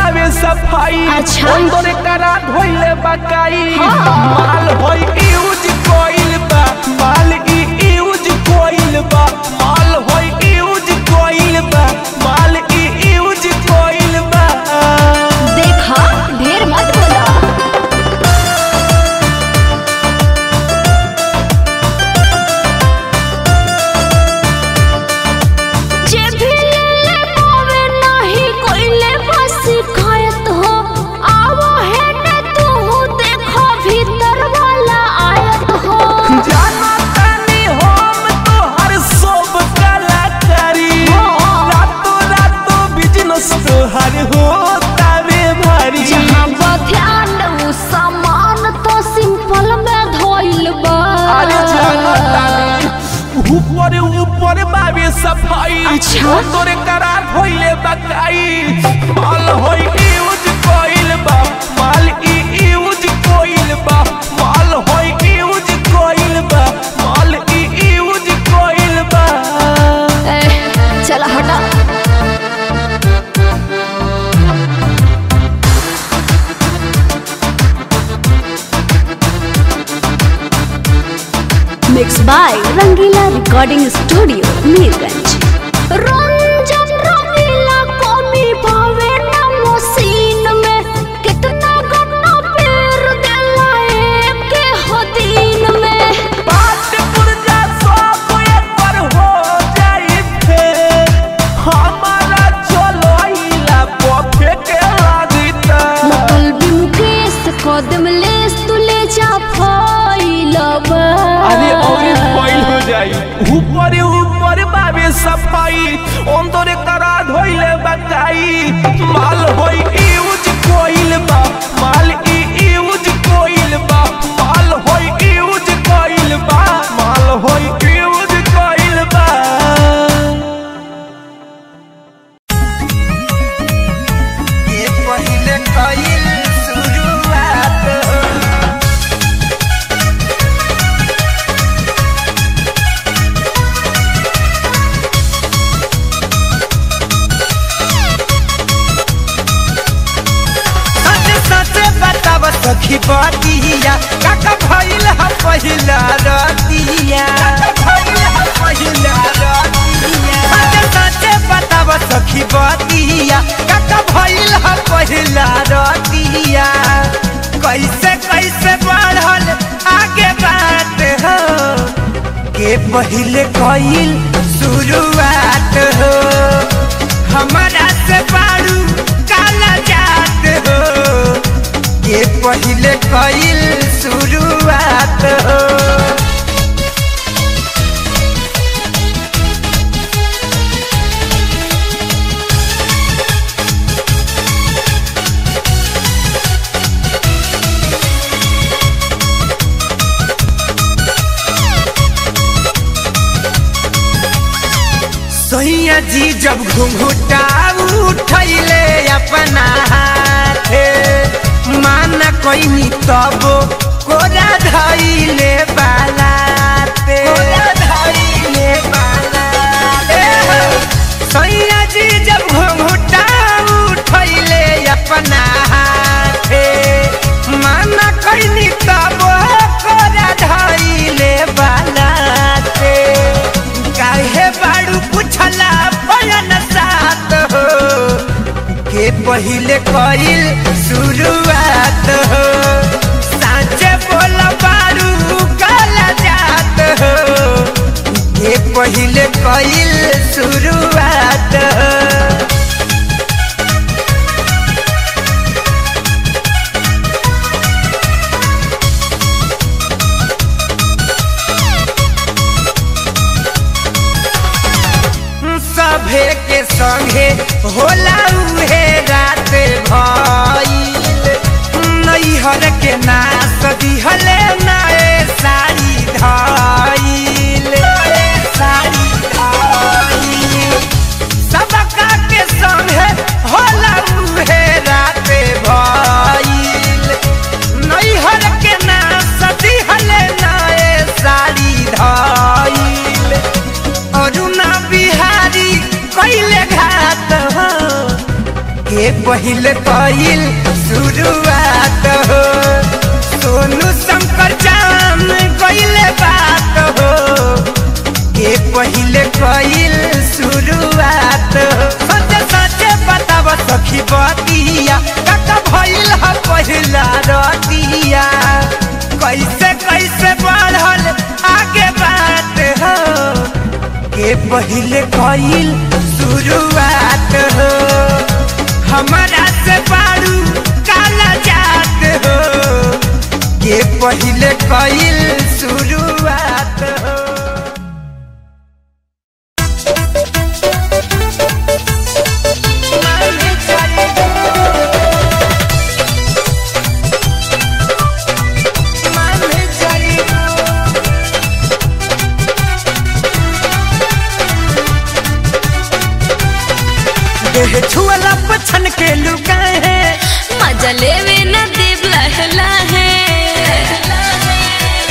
बावे सफाई अच्छा। अंदर करा धोइले बकाई हाँ। माल होई यूज कोइल बा माल ई यूज कोइल बा माल होई यूज कोइल बा माल ई यूज कोइल बा देखा ढेर मत बोला जे भी ले पावे नाही कोइले बस शिकायत हो आवो है ने तू देखो भीतर वाला आयत हो जाना तानी हम तोहर सब कलाकारी हाँ। रातों रातों बिजनेस तोहर होतावे भारी जहाँ बध्यान उ सामान तो सिंपल में धोइल बा अरे जाना तानी ऊपर ऊपर बावे सफाई अच्छा। तोरे करार होइले बकाई माल होई यूज कोइल बा माल ई यूज कोइल बा माल होई यूज कोइल बा माल ई यूज कोइल बा ए, चला हटा mix by Rangeela recording studio Mirganj Ranjan Rangeela कमी भावे ना मशीन में कितना गन्ना पेर देला एक हो दिन में बाट पुरजा सब एक पर हो जाई फेर हमारा चलोइला पफे के लागिता मतलबी मुकेश कदम लेस तू ले जा फैलबा अरे और फॉइल हो जाई ऊपर ऊपर बाबे सफाई अंदर करा धोइले बकाई माल होई यूज कोइल बा माल ई यूज कोइल बा माल होई यूज कोइल बा माल होई यूज कोइल बा ये पहिले कइल शुरुआत सच सच बताव सखी बतिया काका भइल ह पहिला रतिया भइल ह पहिला रतिया सच सच बताव सखी बतिया काका भइल ह पहिला रतिया कैसे कैसे बढ़ल आगे बात हो के पहिले कइल शुरुआत हो हमारा से बारू काला जात हो के पहिले कइल शुरुआत हो सैया जी जब घुंघुटा उठैले अपना हाथे माना कोइनी तब कोरा धैले बालाते कोरा धैले बालाते सैया जी जब घुंघुटा उठैले अपना हाथे माना कोइनी तब कोरा धैले बालाते काहे बाड़ू पुछला बयान साथ हो के पहिले कइल शुरुआत हो साँचे बोल बारू काला जात हो के पहिले कइल शुरुआत हो सभे के संगे होला उहे रात भइल नैहर के नास दिहले नए साड़ी धइल साड़ी धइल सबका के संगे होला उहे रात भइल नैहर के नास दिहले नए साड़ी धइल अरुणा बिहारी कैले घात हो पहिले कइल शुरुआत हो सोनू शंकर जान गइले बात हो के पहिले कइल शुरुआत हो सच सच बताव सखी बतिया काका भइल ह पहिला रतिया कैसे कैसे बढ़ल आगे बात हो के पहिले कइल शुरुआत हो हमारा से बारू काला जात हो के पहिले कइल शुरुआत हो देह छुअला पछन के लुकाए हैं मजा लेवे न देव लहला है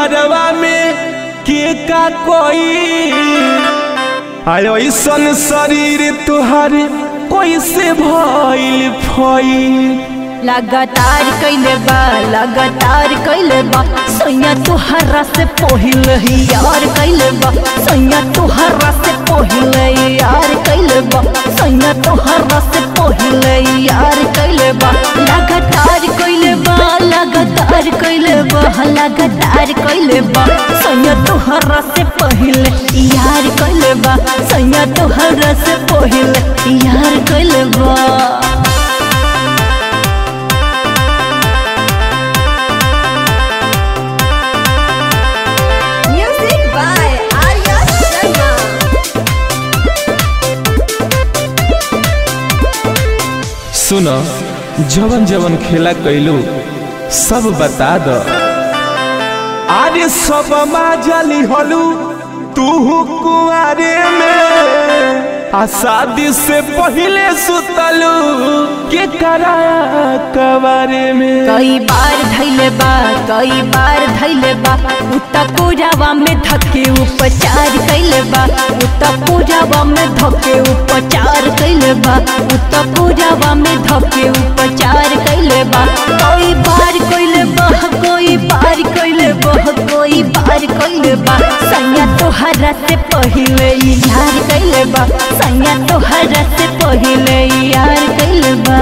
घरवा में के का कोई आयो ऐसन शरीर तुहार कैसे भइल फई लगातार कैले बा लगातार कैले बा सैया तुहरा से पहिले ही यार कैले बा सैया तुहरा से पहिले यार कैले बा सैया तुहरा से पहिले यार कैले बा लगातार कैले बा लगातार कैले बा लगातार कैले बा सैया तुहरा से पहिले यार कैले बा सैया तुहरा से पहिले यार कैले बा Music by Arya Sharma. सुन जवन जवन खेला कैलू सब बता द अरे सब माजली हलू तू कुआरे में आ शादी से पहले सुतलू के कराया कबारे में कई बार धैले बा कई बार धैले बा उता पूजावा में धके उपचार कैले बा उता पूजावा में धके उपचार कैले बा उता पूजावा में धके उपचार कैले बा कई बार कैले बा कोई बार कैले बा कोई बार कैले बा सैया तोहरा से पहिले यार कैले बा सैया तोहरा से पहिले यार कैले बा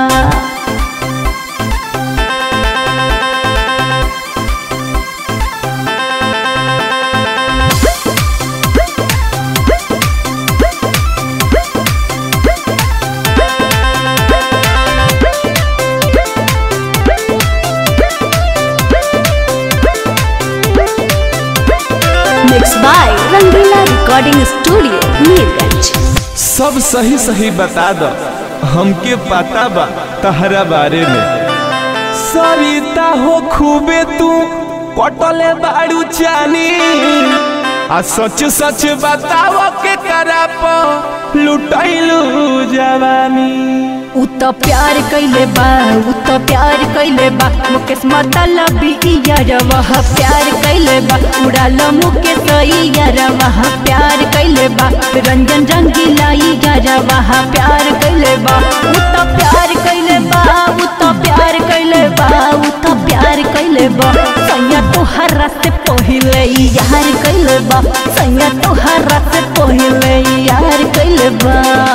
Mixed by Rangila Recording Studio, Neerganj. सब सही सही बता द हमके पता बा तहरा बारे में सरिता हो खूबे तू पटले बाड़ू चानी आ सच सच बताव के करा प लुटैलू जवानी उ त प्यार कैले बा उ त प्यार कैले बा मुकेश मतलबी यारवा प्यार कैले बा उड़ाल मुकेश यारवा प्यार कैले बा रंजन रंगीला यारवा प्यार कैले बा उ त प्यार कैले बा उ त प्यार कैले बा उ त प्यार कैले बा सैया तोहरा से पहिले यार कैले बा सैया तोहरा से पहिले यार कैले बा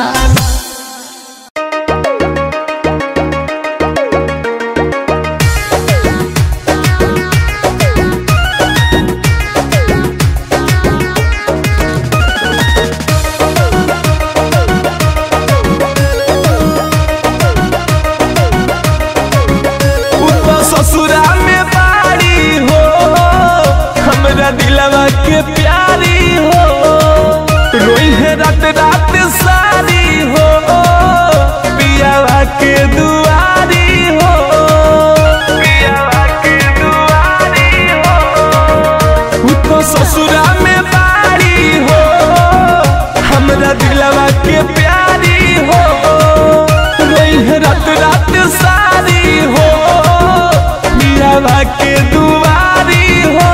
उ तो ससुरा में बाड़ी हो हमरा दिलवा के प्यारी हो रोई है रात रात सारी हो पियावा के दुआरी हो पियावा के दुआरी हो उ तो ससुरा में बाड़ी हो हमरा दिलवा के प्यारी हो रोई है रात रात सारी हो मियावा के दुआरी हो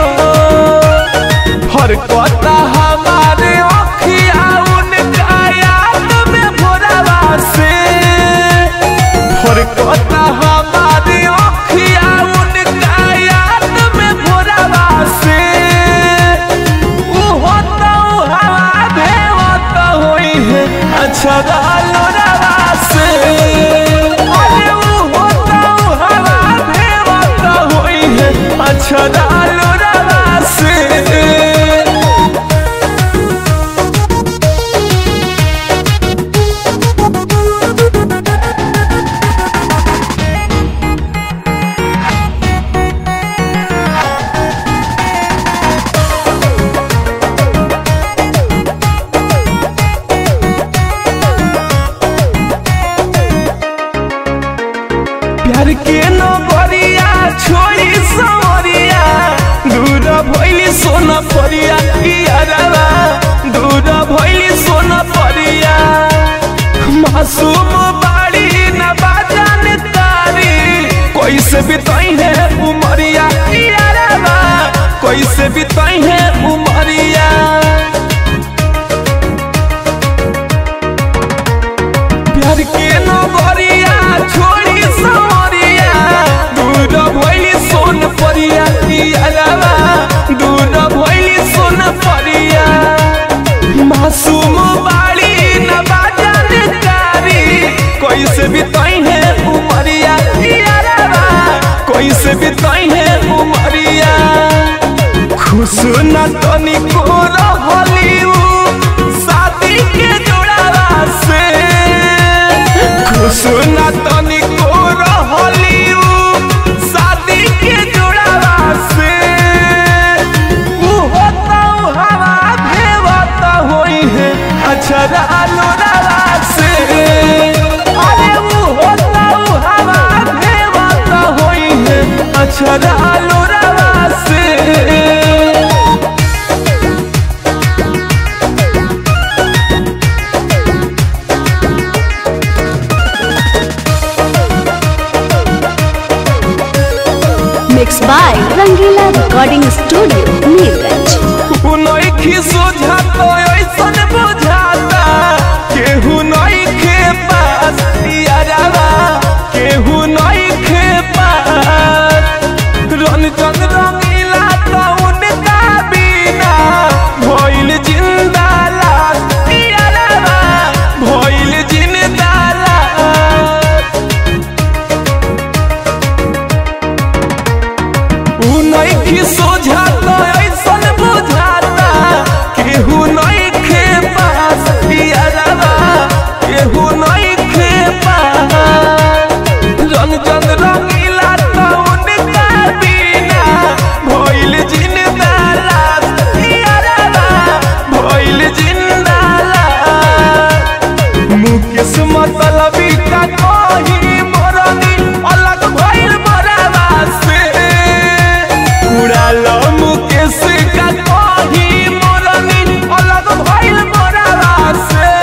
हर कोता हमारे अखिया उनका याद में भोरवा से हर कोता हमारे अखिया उनका याद में भोरवा से उ होता उ हवा भे होता होई है अच्छा डालो रवा से अरे उ होता उ हवा भे होता होई है अच्छा डालो रवा से प्यार के नगरिया छोड़ी सवरिया दूर भइली सोना परिया यारवा दूर भइली सोना परिया मासूम बाड़ी न बाजान तारी कैसे बिताई है उमरिया यारवा कैसे कैसे बिताई है उमरिया यारवा कैसे बिताई है उमरिया खुश न तनी को रहली उ शादी के जोड़ावा से खुश न तनी को रहली उ शादी के जोड़ावा से उ होता उ हवा भेवता होई है अच्छा रालो रावा से अरे उ होता उ हवा भेवता होई है अच्छा रालो रावा से mix by Rangeela recording studio Nilganj नइखी सोझाता ऐसन बुझाता केहू नइखे पास यारावा केहू नइखे पास रंजन रंगीला तो उनका बिना भइल जिंदा लाश यारावा भइल जिंदा लाश उ नइखी सोझाता ऐसन बुझाता केहू नइखे पास यारवा केहू नइखे पास रंजन रंगीला तो उनका बिना भइल जिंदा लाश यारवा भइल जिंदा लाश मुकेश मतलबी का कही मोरनी अलग भइल मोरावा से उड़ाल मुकेश का कही मोरनी अलग भइल मोरावा से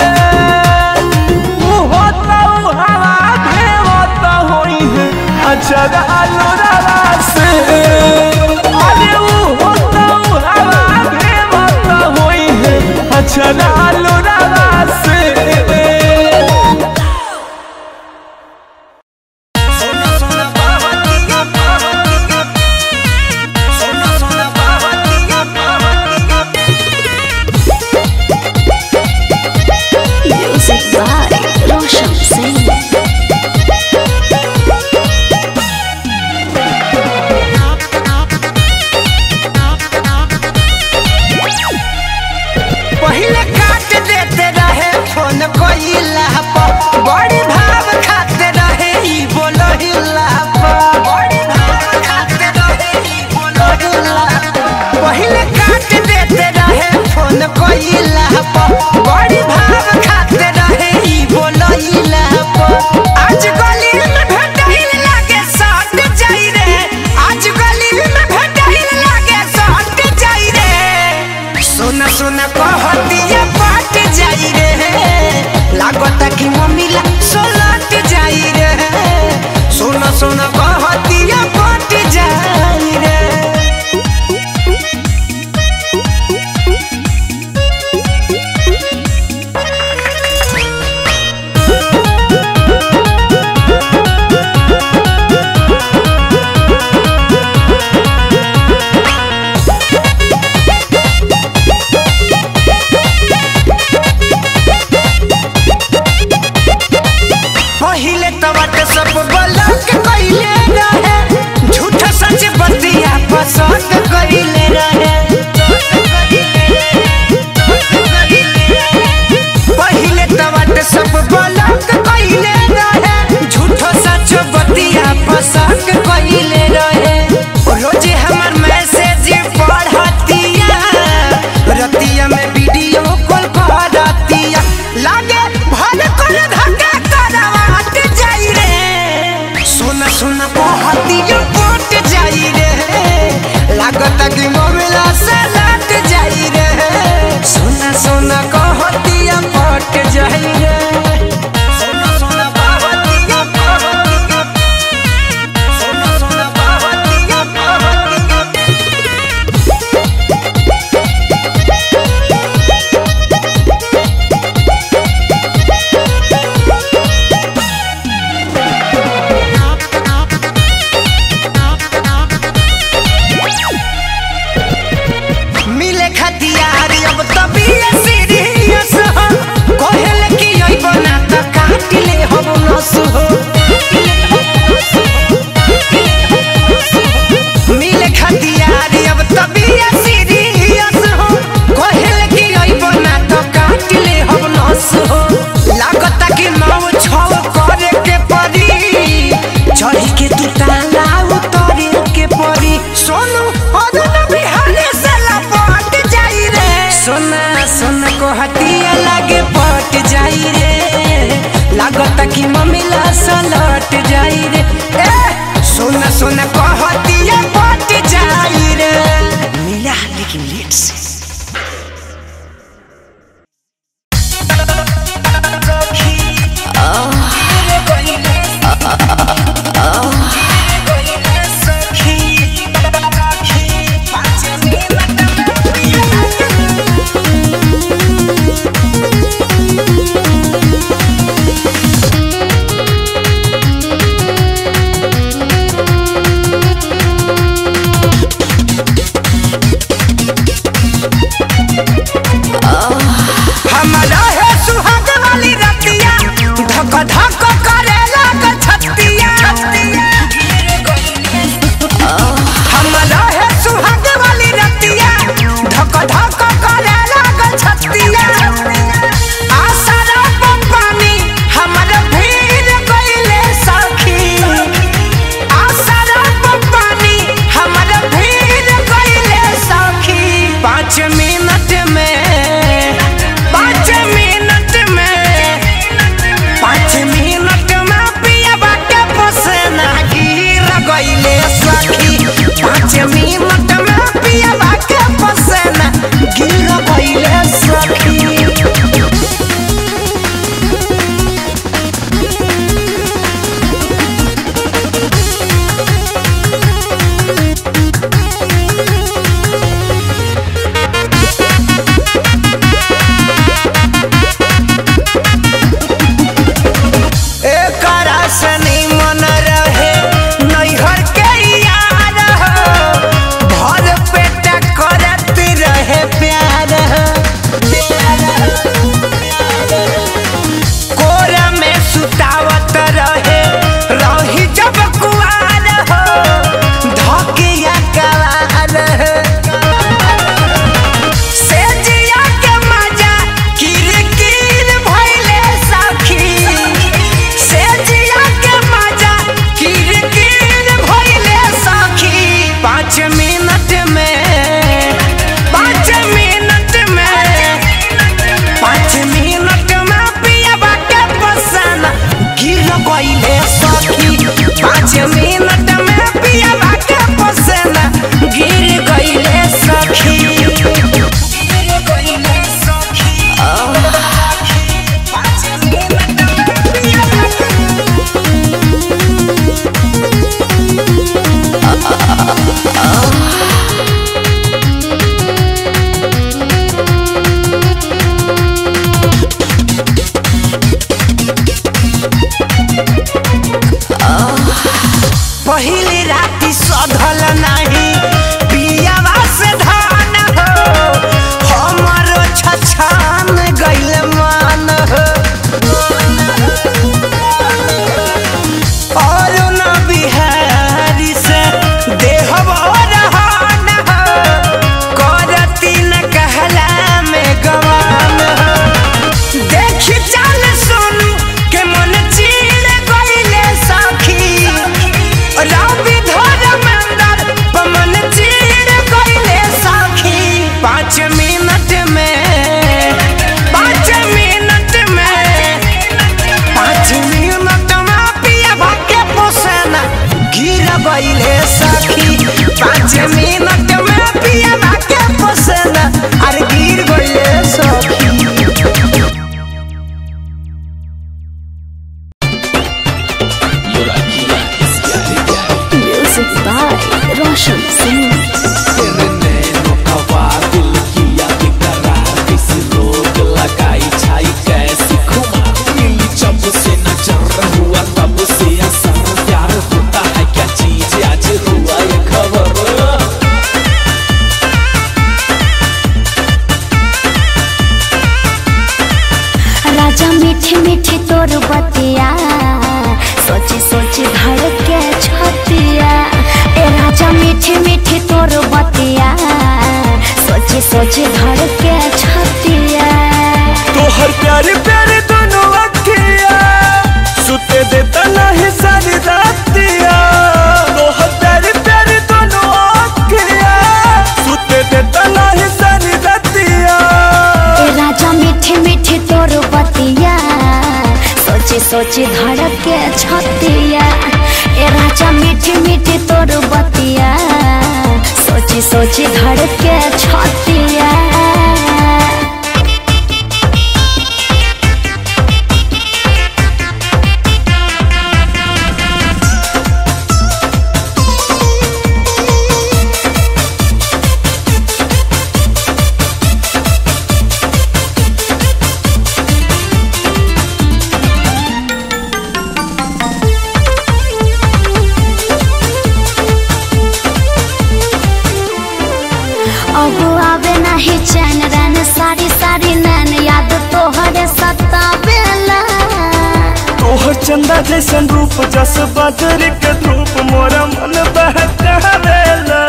उ होता उ हवा भेवता होई है अच्छा आलो रावा से अरे उ होता उ हवा भेवता होई है अच्छा आलो रावा से सोना सोना बावतिया बावतिया सोना सोना बावतिया बावतिया म्यूजिक बाय रोशन सिंह पहिले काट देते रहे फोन कोइला पर बड़ी भाव खाते रहे ई बोलहिला पर बड़ी भाव खाते रहे ई बोलहिला पहिले काट देते रहे फोन कोइला पर बड़ी भाव खाते रहे ई बोलहिला पर आज गली में भेटाइल लागे सट जाई रे आज गली में भेटाइल लागे सट जाई रे सोना सोना कहतिया पाट जाई रे लागता कि मम्मीला सोलट जाई रे सोना सोना कहतिया पाट जाई रे पहिले तवट सब बलक कइले रहे झूठ सच बतिया पसंद कइले रहे पहिले तवट सब बलक कइले रहे झूठ सच बतिया पसंद कइले रहे रोजे हमर मैसेज पढ़तिया रतिया में वीडियो कॉल करतिया लागे भल कर धक्का करवाट जाई रे सोना सोना कहतिया पट जाई रे लागता कि मोबाइल से लट जाई रे सोना सोना कहतिया पट जाई रे सोना सोना कहतिया कहतिया सोना सोना कहतिया कहतिया मिले खतियार अब तभी सीढ़ी जाई रे ए सुन सुन कहतिया पट जाई रे मिला लेकिन लेट से हमारा है सुहाग वाली रतिया धक धक करे लागल छतिया हमारा है सुहाग वाली रतिया धक धक करे लागल छतिया आसरा पर पानी हमर भीर गइले सखी आसरा पर पानी हमर भीर गइले सखी पाँच मिनट में पाँच मिनट में पाँच मिनट में पियबा के पसेना गिर गइले सखी पाँच मिनट में पियबा के पसेना गिर गइले सखी एकरा सनी मन रहे नैहर के यार हो भर पेट करत रहे प्यार हो कोरा में सुतावत रहे रही जब कुआर हो धकिया कवार हो से जिया के मजा किरकिर भइले सखी से जिया के मजा किरकिर भइले सखी पाँच मिनट में पाँच मिनट में पाँच मिनट में पियबा के पसंद गिर गइले सखी पाँच मिनट में पियबा के पसंद गिर गइले सखी पहिली राति सधल नाही पियावा से धान हो हमरो छछान गइल मान हो और न बिहारी से देहब रहन हो करती न कहला में गवान हो देखी चल सोनू के मन चीर गइले सखी रवि धर्मेंद्र पमन चीर गइले सखी पाँच मिनट में पाँच मिनट में पाँच मिनट में पियबा के पोसना गिर गइले सखी पाँच मिनट में पियबा के पोसना अरे गिर गइले सखी म्यूजिक बाय रोशन सिंह राजा मीठे मीठे तोर बतिया सोचे सोचे धड़के छतिया ए राजा मीठे मीठे तोर बतिया सोचे सोचे धड़के छतिया तोहर प्यारे प्यारे दोनों अखिया सुते देता नहीं सारी रातिया तोहर प्यारे प्यारे दोनों अखिया सुते देता नहीं सारी रातिया ए राजा मीठे मीठे तोर बतिया सोचे सोचे धड़के छतिया मीठी मीठी तोर बतिया सोची सोची धड़ के छतिया अब आवे नहीं चैन रैन सारी सारी नैन याद तोहरे सतावेला तोहर चंदा जैसन रूप जस बदर के धूप मोरा मन बहकावेला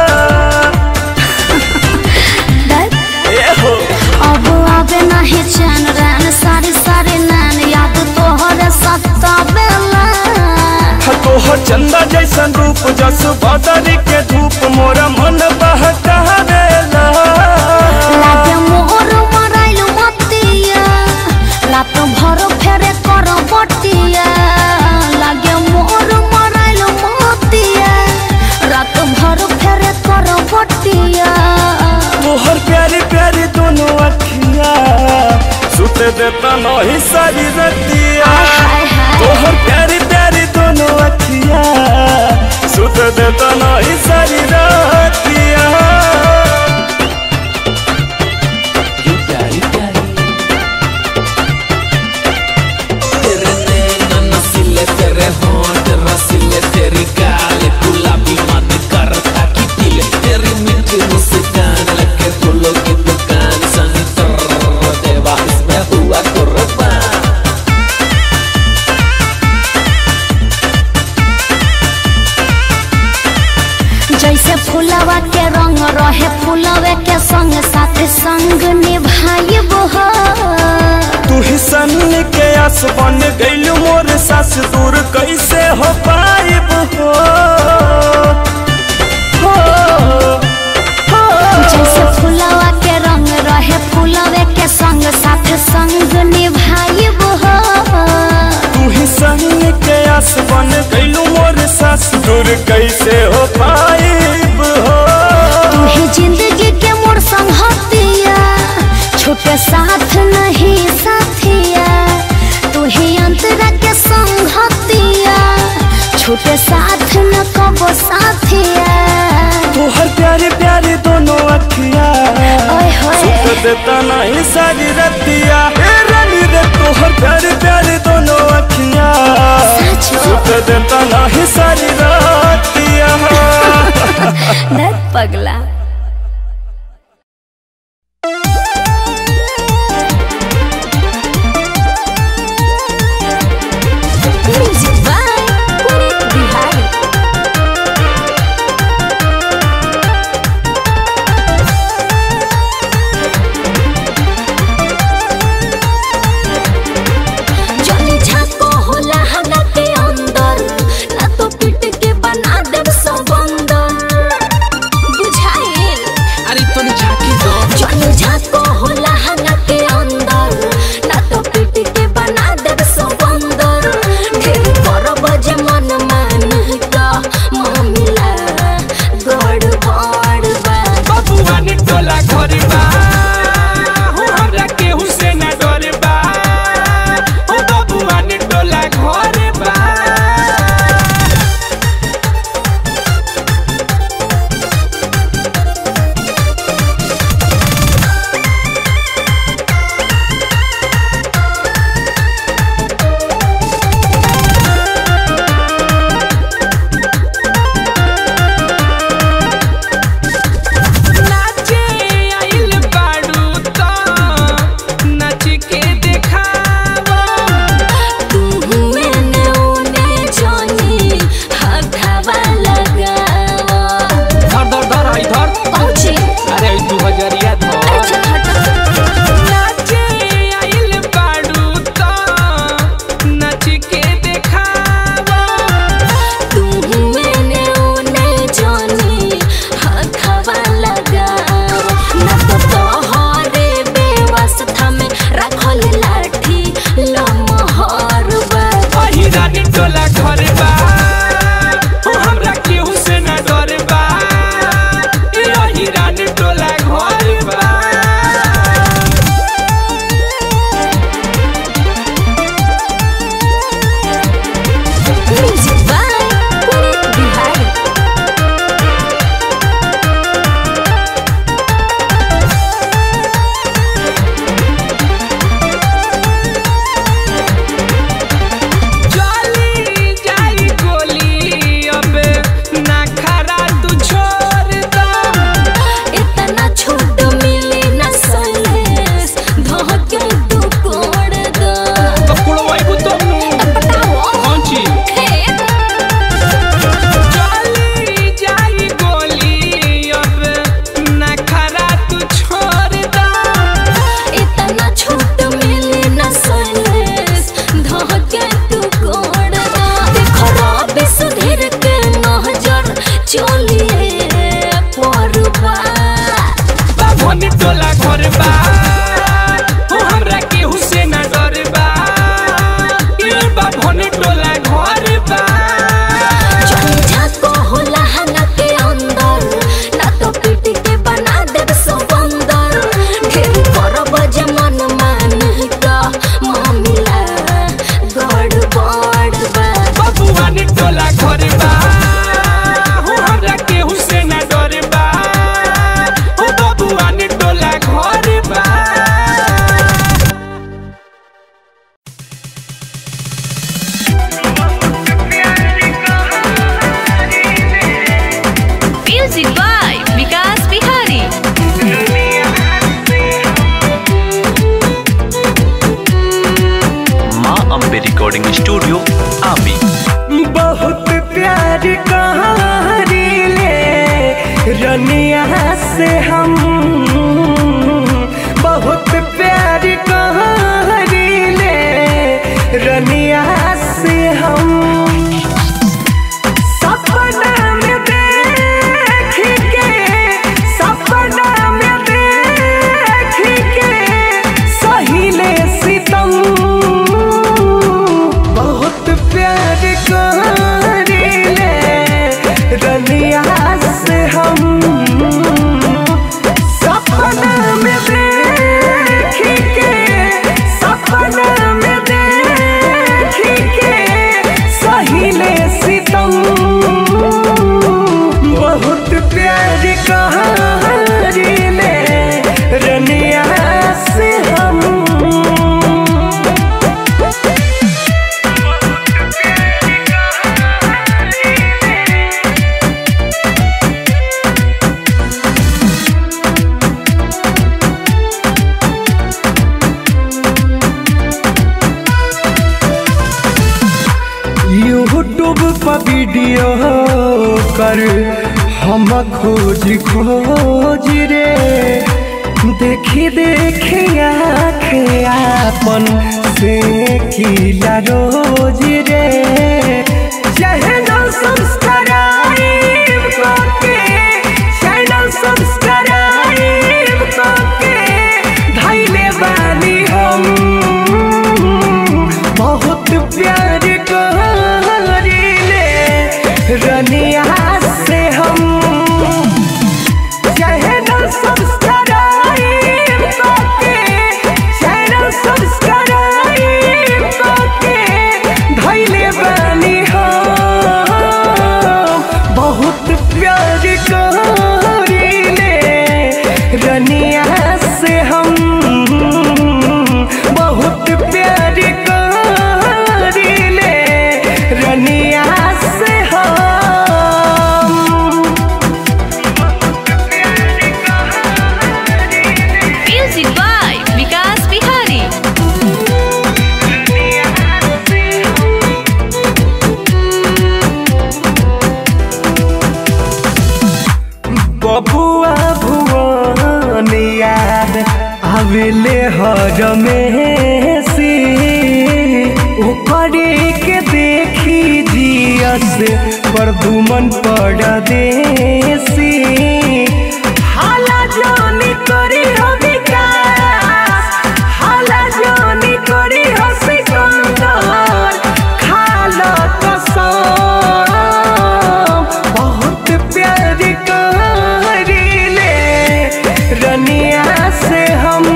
दर्द ए हो अब आवे नहीं चैन रैन सारी सारी नैन याद तोहरे सतावेला तोहर चंदा जैसन रूप जस बदर के धूप मोरा मन बहकावेला लागे मोर मराइल मतिया रात भर फेरे कर बटिया लागे मोर मराइल मतिया रात भर फेरे कर बटिया तोहर प्यारी प्यारी दोनों अखिया सुत देता नहीं सारी रतिया हाय हाय तोहर प्यारी प्यारी दोनों अखिया सुत देता नहीं सारी रतिया तेरे नैना नसीले तेरे होंठ रसीले तेरी गाल गुलाबी मत करता कि दिल तेरी मीठी मुस्कान लगे फूलों की दुकान सनी तर देवा इसमें हुआ कुर्बान जैसे फुलवा के रंग रहे फुलवे के संग साथ संग निभाइब हो तू ही सन के आस बन गईल मोर सास दूर कैसे हो पाइब हो हो, हो। जैसे फुलवा के रंग रहे फुलवे के संग साथ संग निभाइब हो तू ही सन के आस बन गईल मोर सास दूर कैसे हो पाइब हो तू ही जिंदगी के मोर संगतिया छूटे साथ नहीं साथिया तू ही अंतरा के संगतिया छूटे साथ न कबो साथिया तोहर प्यारी प्यारी दोनों अखिया ओए होए सुत देता नहीं सारी रतिया ए रानी रे तोहर प्यारी प्यारी दोनों अखिया सच में? सुत देता नहीं सारी रतिया दर्द पगला म्यूजिक बाय पुनीत बिहारी जली झाको होला हना के अंदर ना तो पिट के बना देब सब अंदर बुझाई प्यार कहारीले रनिया से हम बहुत प्यार कहारीले रनिया से हम सपना में देख के सपना में देख के सहीले सितम बहुत प्यार करीले रनिया से हम सपना में देख के सपना में देख के सहीले सितम बहुत प्यार कहारीले रनिया से हम यूट्यूब पर वीडियो कर हम खोज खोज रे देखी देखी आँख आपन से किला रोज रे चैनल सब्सक्राइब करके चैनल सब्सक्राइब करके धैले बानी हम बहुत प्यार करीले रनिया से हम चैनल सब्सक्राइब करके चैनल सब्सक्राइब करके धैले बानी हम बहुत प्यार करीले रनिया से हम बहुत प्यार करीले रनिया से हम म्यूजिक बाय विकास बिहारी बबुआ भुवन याद आवेले हर में से ओकरे के देखी जियस पर दुमन पड़ देसी हाला जोनी करी हो विकास हाला जोनी करी हो सिकंदर खाला कसम बहुत प्यार करीले रनिया से हम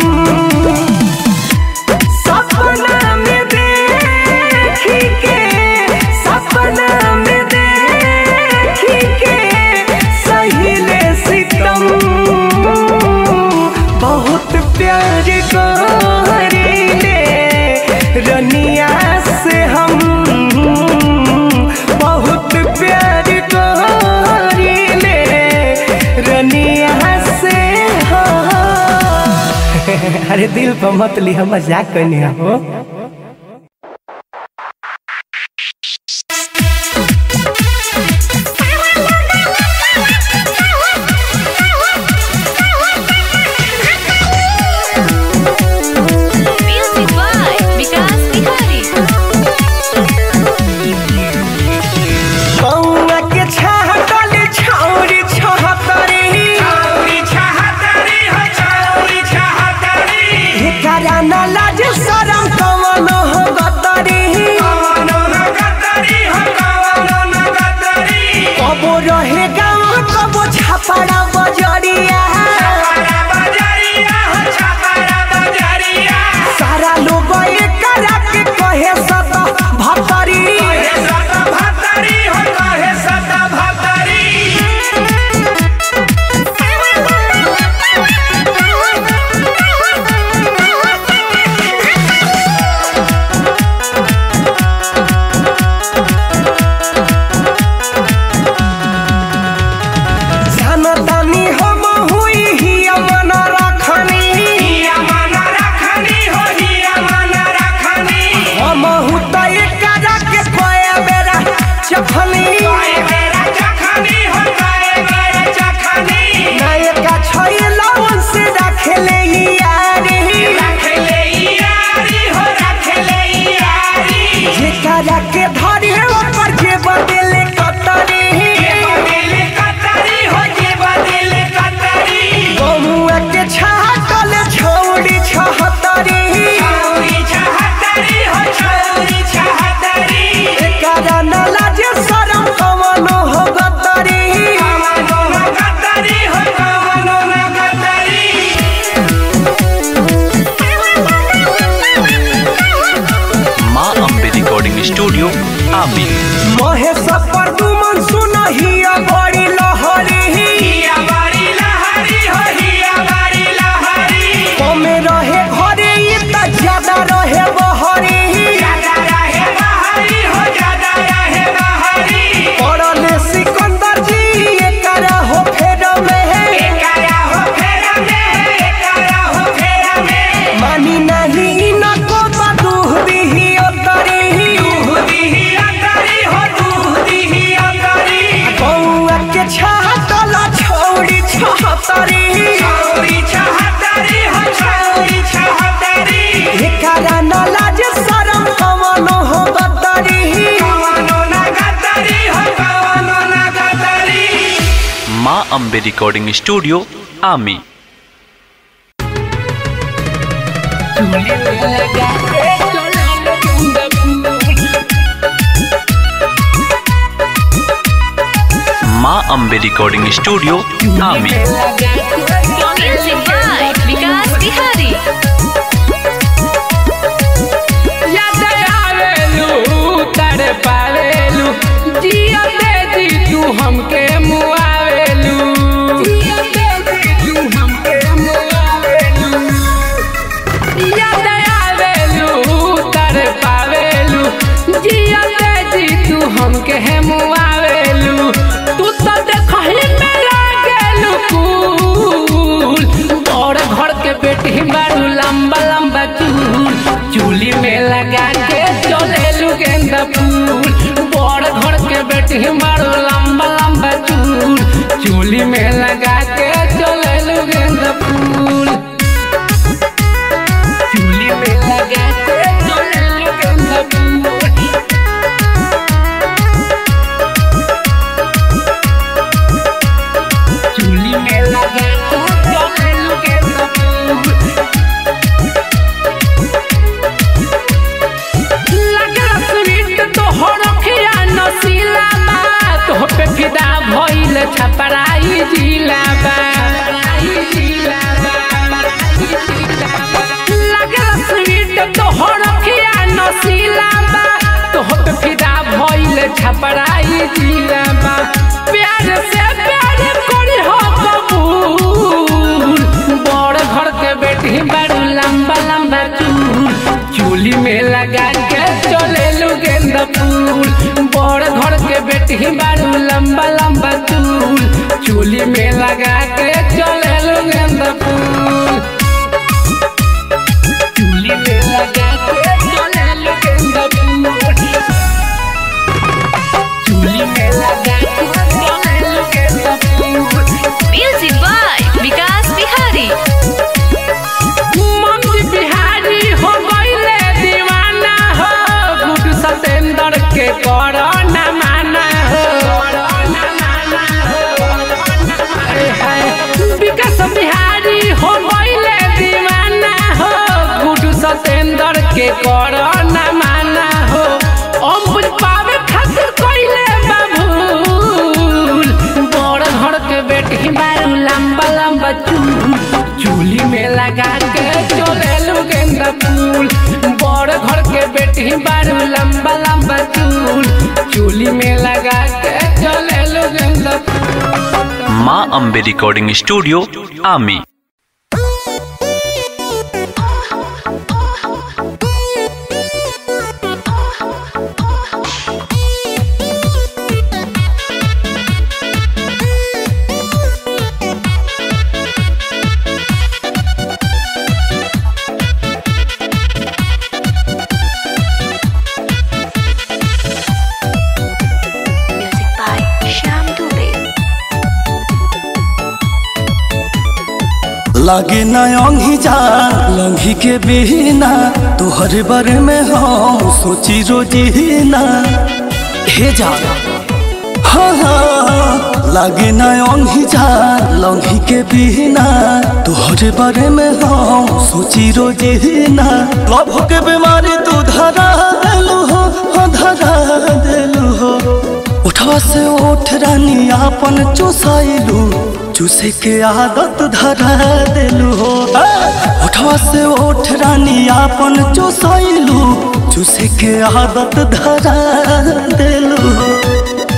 सपना में देख के सपना में देख के सहीले सितम बहुत प्यार करीले रनिया से हम बहुत प्यार करीले रनिया से हम अरे दिल पर मत ली हम मजाक करनी हो म्यूजिक बाय विकास बिहारी कौआ के छाहटल छौरी छहतरी छौरी छहतरी हो छौरी छहतरी एकरा न लाज शरम कौन पर दुमन सुनहिया बड़ी लहरी हिया बारी लहरी हो हिया बारी लहरी कमे रहे घरे ई त ज्यादा रहे बहरी ज्यादा रहे बहरी हो ज्यादा रहे बहरी पड़ले सिकंदर जी एकरा हो फेर में एकरा हो फेरा में एकरा हो फेरा में मानी नहीं न को बदूह दिही अतरी दूधी ही अंदरी हो दूधी ही अंदरी बउआ के छातला छौड़ी छहतरी छौरी छहतरी हो छौरी छहतरी एकरा न लाज शरम कवनो हो गदरी कवनो ना गदरी हो कवनो ना गदरी माँ Ambe recording studio Aami Maa Ambe recording studio Aami Music by Vikas Bihari याद आवेलू तड़ पावेलू जिया दे दी तू हमके मुआवेलू जिया दे दी तू हमके मुआवेलू याद आवेलू तड़ पावेलू जिया दे दी तू हमके मुआवेलू तू तो देखही में लागेलू कूल बड़ घर के बेटी बारू लंबा लंबा चूल चूली में लगा के चलेलू गेंदा फूल बड़ घर के बेटी बारू लंबा लंबा चूल चूली में लगा के चलेलू गेंदा फूल चूली में लगा के चलेलू गेंदा फूल चूली में लगा के चलेलू गेंदा फूल लगला स्वीट तोहर अखिया नसीला बा तोह पे फिदा भइल छपराई जिला बा लगला स्वीट तोहर अखिया नसीला बा तोह पे फिदा भइल छपराई जिला बा प्यार से प्यार करी हो कबूल बड़ घर के बेटी बड़ू लंबा लंबा चूल चूली में लगा के चले गेंदा फूल बड़ घर के बेटी बारू लंबा लंबा चूल चूली में लगा के चले गेंदा फूल चूली में लगा के चले गेंदा फूल चूली में लगा के चले गेंदा फूल Music by Vikas Bihari mummy Bihari हो गईले दीवाना हो गुड सतेंद्र के करो न माना हो अरे हाय, विकास बिहारी हो गईले दीवाना हो गुड सतेंद्र के करो न माना हो अम्बुज पावे खातिर कईले बाबूल बड़ घर के बेटी बारू लंबा लंबा चूल चूली में लगा के चले गेंदा फूल बड़ घर के बेटी बारू लंबा लंबा चूल चूली में लगा के चले गेंदा फूल Maa Ambe recording studio Aami Music by Shyam Dubey. लागे न अंगी जा लंघी के बिना तोहरे बारे में हम सोची रोजी ना हे जा हाँ हाँ लागे न अंगी जा लंघी के बिना तोहरे बारे में हम सोची रोजी ना लव के बीमारी तू धरा देलू हो हाँ, धरा देलू हो उठवा से उठ रानी आपन चुसाइलू चूसे के आदत धरा देलू हो उठवा से उठ रानी आपन चुसाइलू चूसे के आदत धरा देलू हो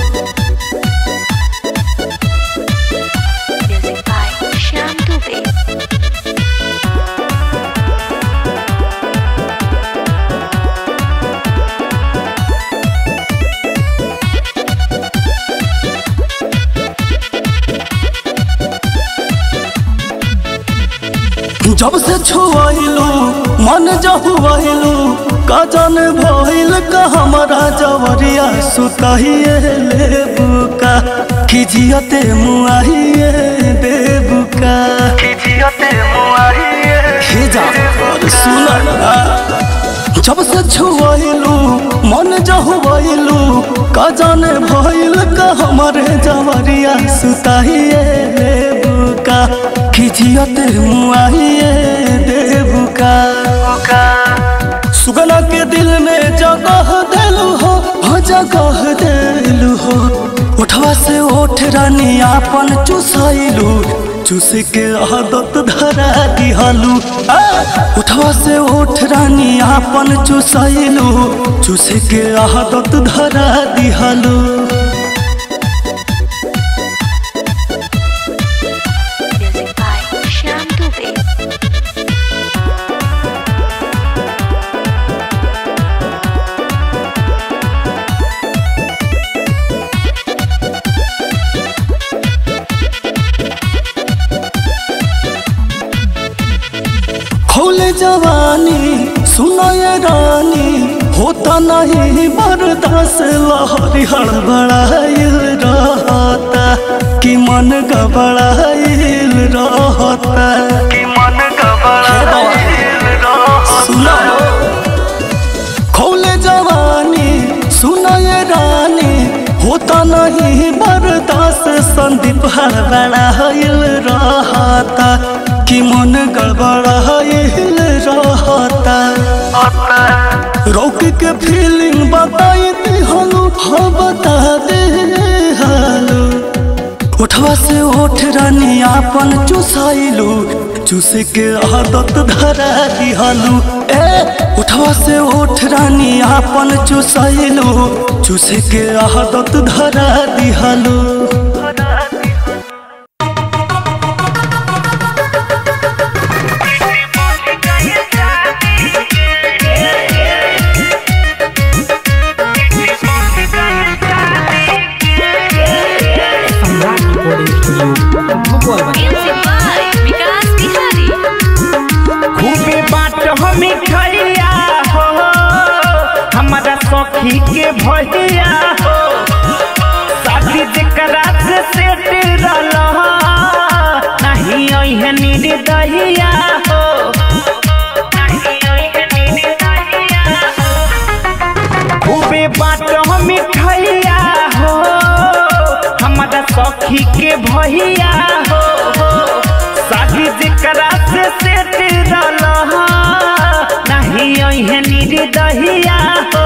जब से छुआइलू मन जहुआइलू का जान भइल का हमारा जवरिया सुताइए लेबुका खिजियते मुआइए देबुका खिजियते मुआइए खिजा और सुना ना जब से छुआइलू मन जहुआइलू का जाने भइल का हमारे जवरिया सुताइए लेबुका खिजियते मुआइए देबुका सुगना के दिल में जगह दिलू हो हो जगह दिलू हो उठवा से ओठ रानी आपन चुसाइलू चूस के आदत धरा दिहलू आ! उठवा से ओठ रानी आपन चुसाइलू चूस के आदत धरा दिहलू Music by Shyam Dubey. खोले जवानी सुनो ये रानी होता नहीं बर्दाश्त लहरी हड़बड़ाइल रहता कि मन गबड़ाइल रहता कि मन गबड़ाइल सुनो खोले जवानी सुनो ये रानी होता नहीं बर्दाश्त संदीप हड़बड़ाइल रहता कि मन गड़बड़ाइल रहता रोक के फीलिंग बताई दी हलू हाँ बता दे हलू उठवा से ओठ रानी आपन चुसाइलू चूस के आदत धरा दिहलू ए उठवा से ओठ रानी आपन चुसाइलू चूस के आदत धरा दिहलू Music by Vikas Bihari. खूबे बाट हमें खैया हो हमारा सखी के भैया हो शादी जकरा से सेट रहल नहीं ओहे निर्दहिया हो नहीं ओहे निर्दहिया खूबे बाट हमें खैया हो हमारा सखी के भैया हो शादी जकरा से सेट रहल नहीं ओहे निर्दहिया हो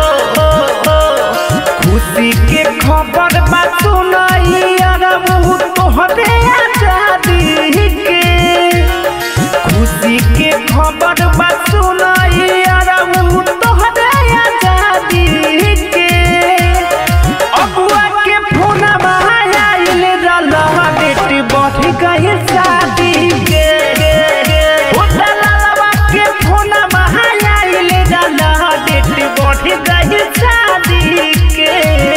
खुशी के खबर बा सुनाई अरबू तोहरे आजादी के खुशी के खबर बा सुनाई अरबू तोहरे आजादी के अबुआ के फोन आइल रहल डेट बढ़ गई शादी के ओ दलालवा के फोन आइल रहल डेट बढ़ गई शादी के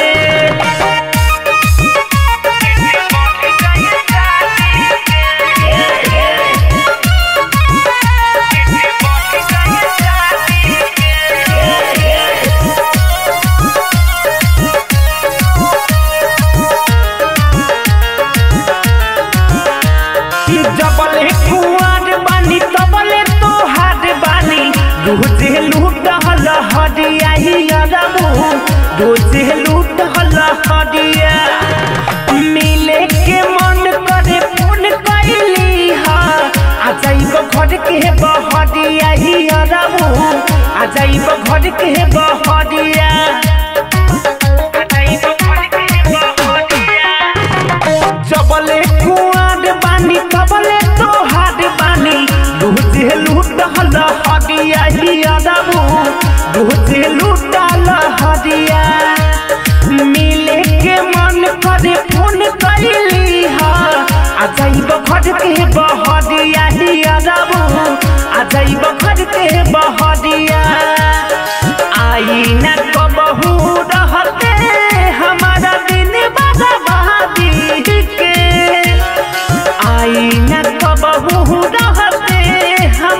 जबले कुआर बानी तबले तो हाथ बानी रोजे लूट हल हदिया ही अरबू रोजे लूट हल हदिया मिले के मन करे फोन कैली हा आ जाइब घर के बहदिया ही अरबू आ जाइब घर के बहदिया आ जाइब घर के बहदिया जबले कुआर बानी तबले तो हाथ बानी रोजे लूट हल हदिया ही अदबू रोजे लूट हल हदिया मिले के मन करे फोन कैली हा आ जाइब घर के बहदिया ही अदबू आ जाइब घर के बहदिया आई न कबहू रहते हमारा दिन बर्बादी के आई न कबहू रहते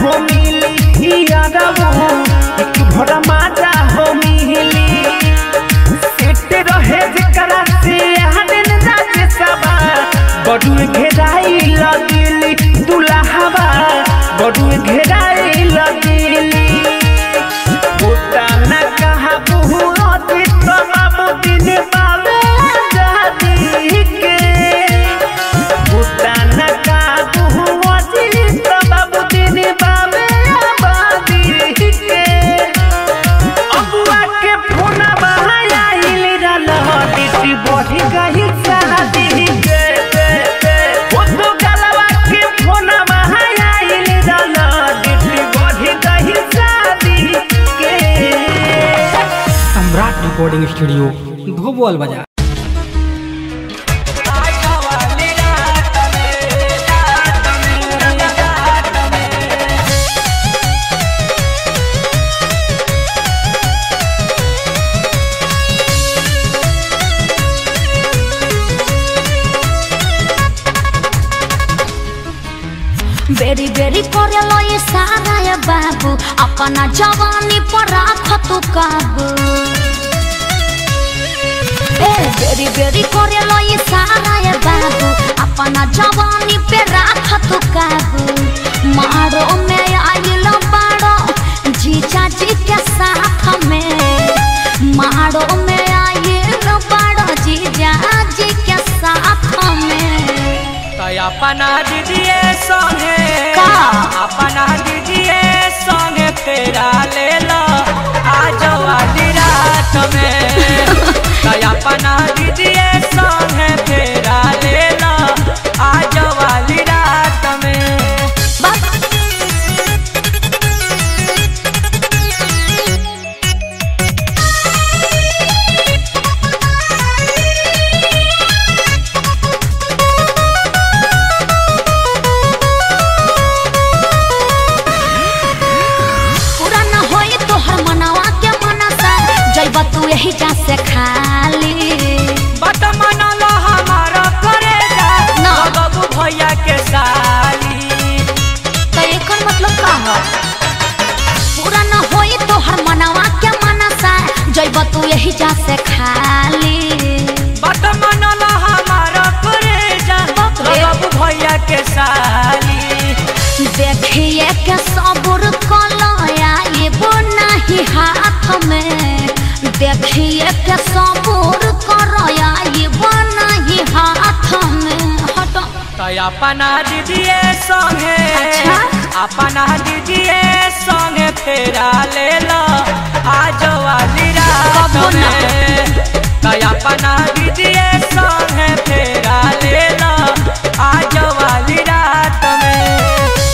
हो मिली यादवो एक भरा माजा हो मिली सेट रहे जेकरा से हनन राज सबा बडू घेराई लगिली दुल्हावा बडू घेराई लगिली होता न कहा बहु अतीत बाबू दिन बाबे आजादी के होता न कहा बहु अतीत बाबू दिन बाबे आबादी के अबुआ के फोन बहाइल रहल डिटी बढ़ी गई शादी के ओ तो गलवा के फोन बहाइल रहल डिटी बढ़ी गई शादी के सम्राट रिकॉर्डिंग स्टूडियो धोबोल बाजार बेरी बेरी करेलो ये सारा ये बाबू अपना जवानी पर राख तू काबू ए बेरी बेरी करेलो ये सारा ये बाबू अपना जवानी पे राख तू काबू मारो में आइलो बाड़ो जीजा जी के साथ में मारो में आइलो बाड़ो जीजा जी के साथ में अपना दीजिए संगे का? अपना दीजिए संगे फेरा ले लो आज वाली रात में तो अपना दीजिए संगे फेरा ले लो आज वाली रात में पूरा न होई तोहर मनवा के मनसा जइब तू यही जा से खाली बट मनलो हमारा करेगा ना। बाबू भैया के साली तो एकर मतलब का हो पूरा न होई तोहर मनवा के मनसा जइब तू यही जा से खाली बट मनलो हमारा करेगा बाप रे। बाबू भैया के साली देखिए के सबुर कलया एगो नहीं हाथ में देखिए के सबुर करया एगो नहीं हाथ में हट तो अपना दीजिए संगे अच्छा। अपना दीजिए संगे फेरा ले लो आज वाली रात कबो ना। में तो अपना दीजिए संगे फेरा ले लो आज वाली रात में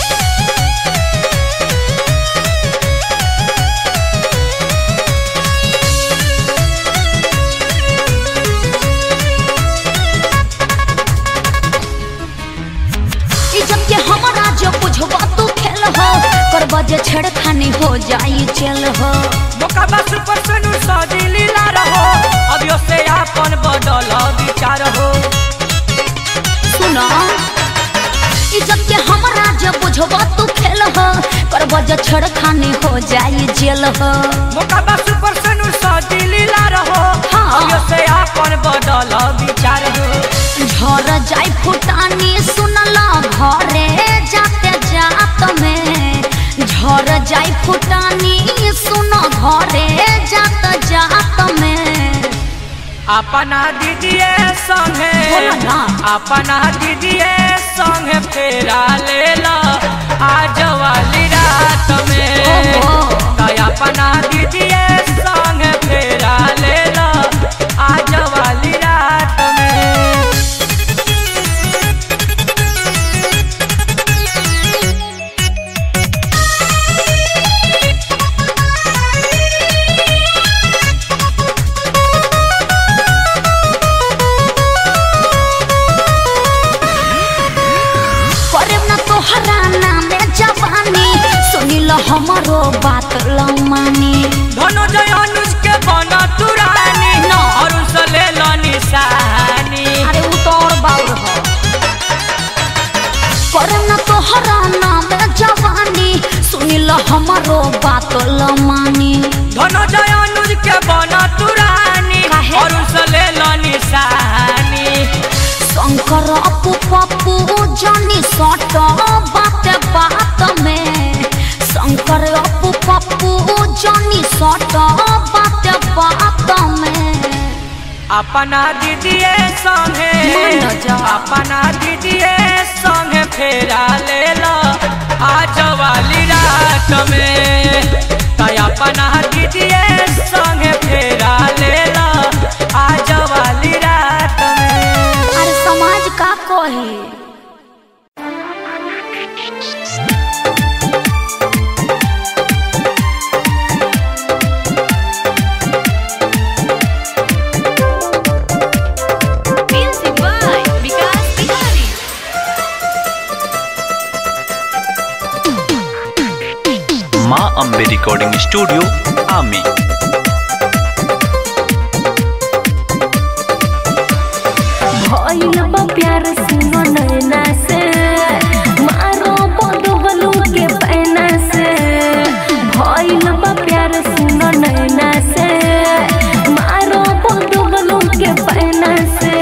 इज्जत के हमारा जो बुझबा तू खेल हो करब जे छेड़खानी हो जाई चल हो मौका बस पर सुनु सजी लीला रहो अभियो से अपन बदल विचार हो सुनो इज्जत के हमारा जो बुझबा तू खेल हो करब जे छेड़खानी हो जाई जेल हो मौका बस पर सुनु सजी लीला रहो हाँ। अभियो से अपन बदल विचार हो झर जाई फुटानी सुनला घरे जाते जात में झर जाई फुटानी सुन घरे जात जात में अपना दीजिए संगे बोलो ना। अपना दीजिए संगे फेरा ले लो आज वाली रात में ओहो। तो अपना दीजिए संगे फेरा ले लो आज वाली रात में करे न तोहरा नामे जवानी शंकर अपू पप्पू जॉनी सट बात बात में अपना दीदिए संगे मान जा। अपना दीदिए संगे फेरा ले लो आज वाली रात में तय अपना दीदिए संगे फेरा ले लो आज वाली रात में अरे समाज का कहे Music by Vikas Bihari. माँ अम्बे रिकॉर्डिंग स्टूडियो आमी भइल बा प्यार सुनो नैना से मारो बदबलू के पैना से भइल बा प्यार सुनो नैना से मारो बदबलू के पैना से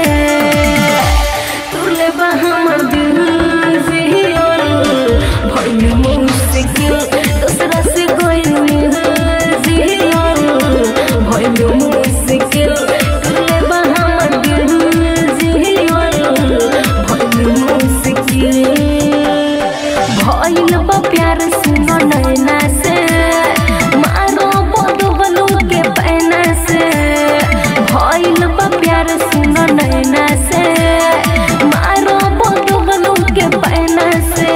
तुले बा हमर दिल जियल भइल मुश्किल दूसरा से गइल जियल भइल मुश्किल तुले बा हमर दिल जियल भइल मुश्किल भइल बा प्यार सुनो नैना से मारो बदबलू के पैना से भइल बा प्यार सुनो नैना से मारो बदबलू के पैना से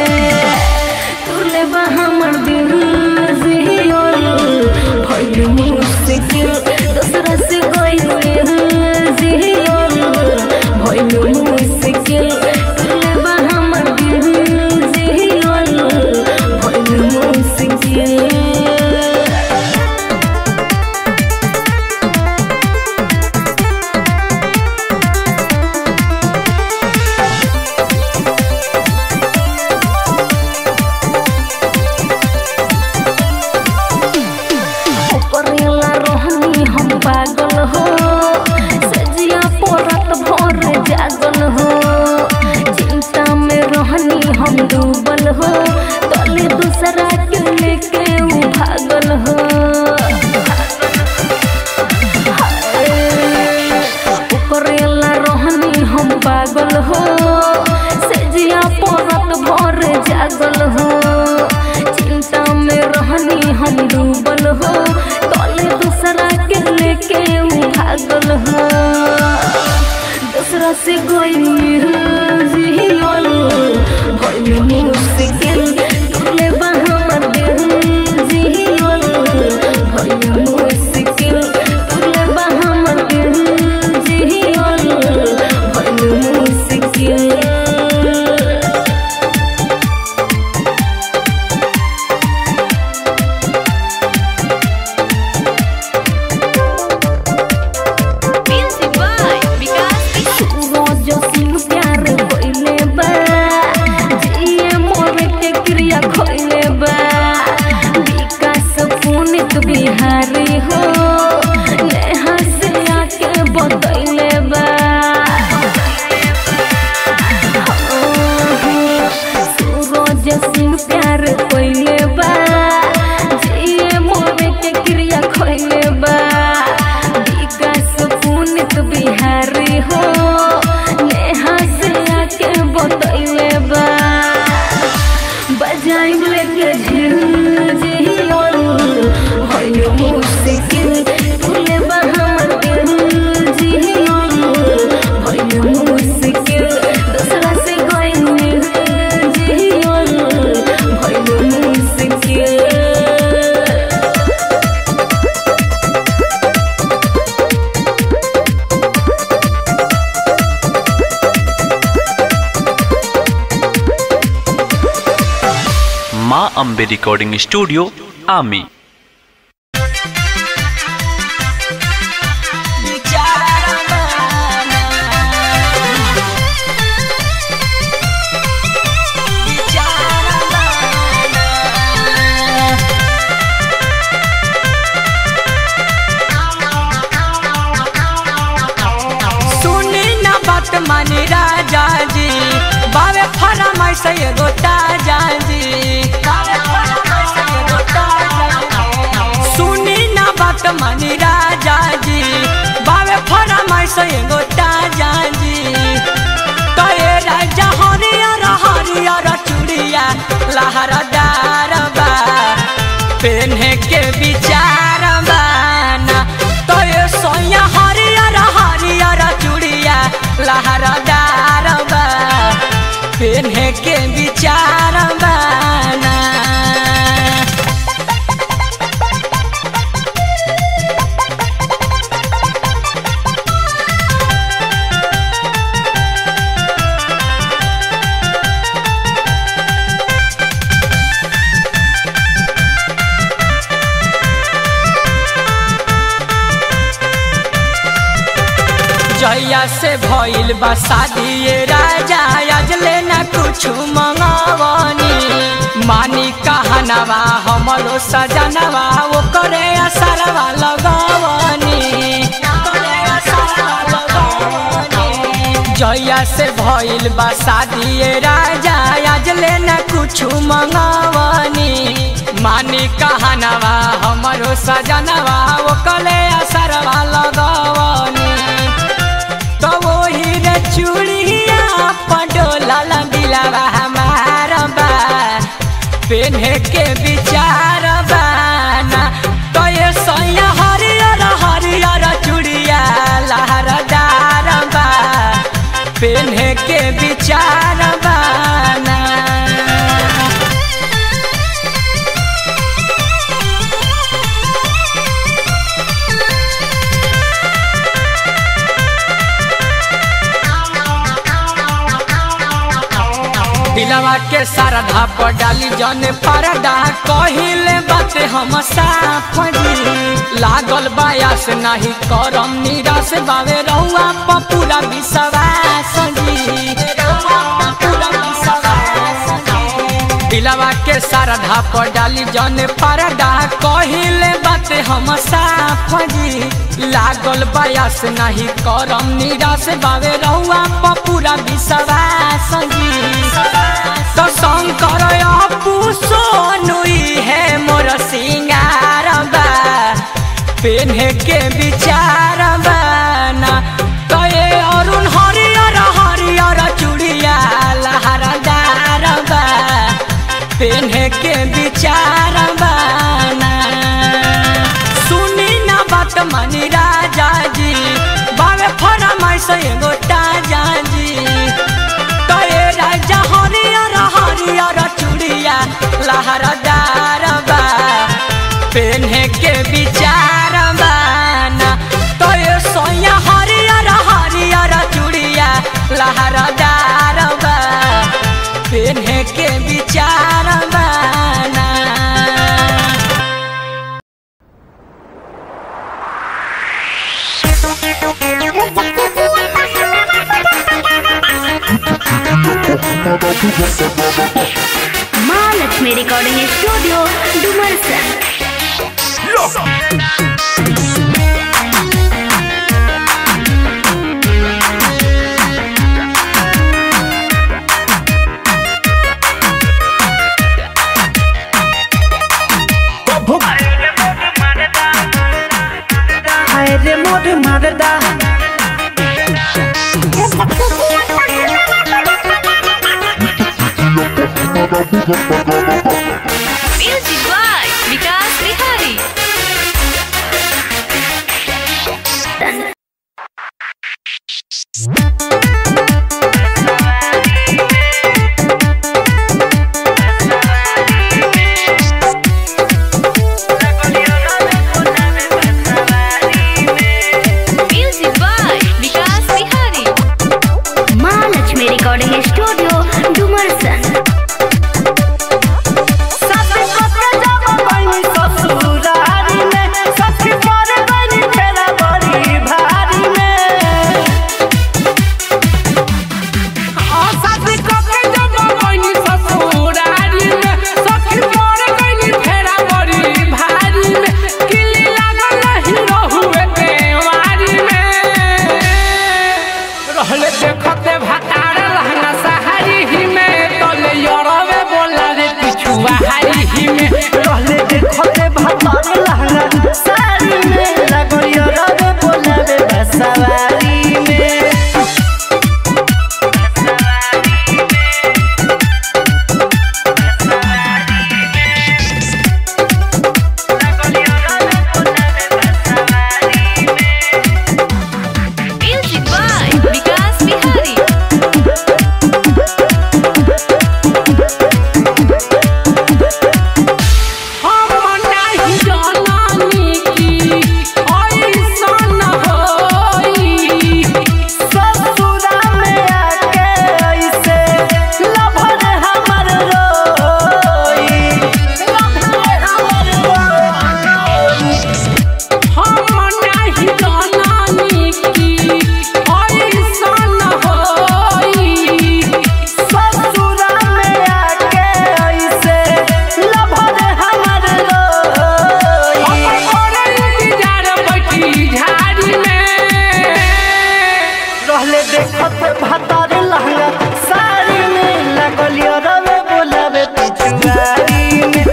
तुले बा हमर दिल जियल भइल मुश्किल दूसरा से गइल जियल भइल मुश्किल तुले बा हमर दिल जियल भइल मुश्किल करेला रोहनी हम पागल हो सजिया पोरत भोर जागल हो चिंता में रोहनी हम डूबल हो तले दूसरा के लेके उ भागल हो करेला रोहनी हम पागल हो सजिया पोरत भोर जागल हो चिंता में रहनी हम डूबल हो तले दूसरा के लेके उ भागल हो दूसरा से गइल जियल भइल मुश्किल तुले बा हमर दिल जियल भइल मुश्किल तुले बा हमर दिल जियल भइल मुश्किल Music by Vikas Bihari. रोज सिंह प्यार कोइले बा जिए मोर के क्रिया खोइले बा विकास पुनित बिहारी हो नेहा से आके बतैले बा सूरज सिंह प्यार कोइले बा जिए मोर के क्रिया खोइले बा विकास पुनित बिहारी हो नेहा से आके बतैले बा बजाइब लेके झिल जियल भइल मुश्किल तुले बा हमर दिल जियल भइल मुश्किल दूसरा से गइल जियल भइल मुश्किल माँ अम्बे रिकॉर्डिंग स्टूडियो आमी सुनी ना बात मानी राजा जी बावे फरमाइश एगो ताजा जी बावे फरमाइश फरमाइश एगो ताजा जी तोरे राजा हरियर हरियर चूड़िया लहरदार बा पेन्हे के विचार बाना तोरे सोया हरियर हरियर चूड़िया लहरदार बा पेन्हे के विचार बाना जैया से भइल बा शादी ये राजा आज लेना कुछ मंगवनी मानी कहनवा हमरो सजनवा वो करे असरवा लगवनी जैया से भइल बा शादी ये राजा आज लेना कुछ मंगवनी मानी कहनवा हमरो सजनवा वो करे असरवा लगवनी तो वही रे चूड़िया पडोला दिलावा हमार बा पेन्हे के विचार बाना तो ये सैया हरियर हरियर चूड़िया लहरदार बा पेन्हे के विचार बाना दिलवा के सरधा पर डाली जन परदा कहिले बात हम साफ जी लागल बायास नहीं करम निराश बावे रहुआ प पूरा विश्वास जी दिलवा के सरधा पर डाली जन परदा कहिले बात हम साफ जी लागल बायास नहीं करम निराश बावे रहुआ प पूरा विश्वास जी तो शंकर अपू सोनुई है मोर सिंगार बा पेन्हे के विचार बाना तो ये अरुण हरियर हरियर चूड़िया लहरदार बा पेन्हे के विचार बाना सुनी ना बात मनी राजा जी बावे फरमाइश एगो ताजा जी तोरे राजा हरियर हरियर चूड़िया लहरदार बा पेन्हे के विचार बाना तोरे सोया हरियर हरियर चूड़िया लहरदार बा पेन्हे के विचार बाना महालक्ष्मी रिकॉर्डिंग स्टूडियो डुमरसन हाय रे मोर मरदा Music by Vikas Bihari. Music by Vikas Bihari. Mahalakshmi recording studio Dumarsan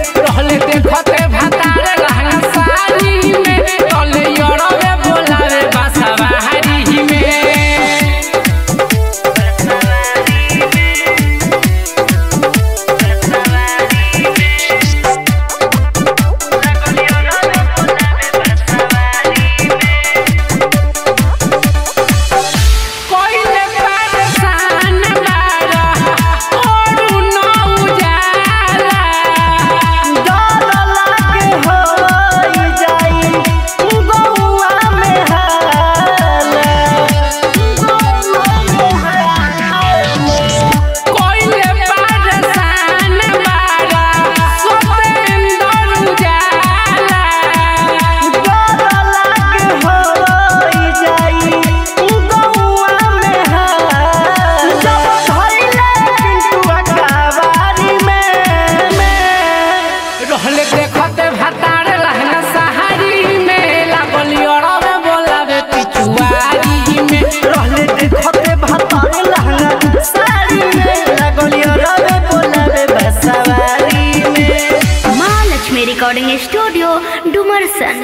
रहले देखते भातारे लहंगा साड़ी में तले यड़वे बोलावे बासवारी में कोइले परेशान बारा ओरू न उजाला डर लागे होई जाई गौआ में हाला कोइले परेशान बारा सतेंदर उजाला डर लागे होई जाई गौआ में हाला जब धइले पिंटुआ कावारी में रहले देखते भातारे लहंगा सहारी में लागल यड़वे बोलावे पिछुआरी में रहले देखते भातारे लहंगा साड़ी में लगलियो रवे बोलावे बसवारी में माँ लक्ष्मी रिकॉर्डिंग स्टूडियो डुमरसन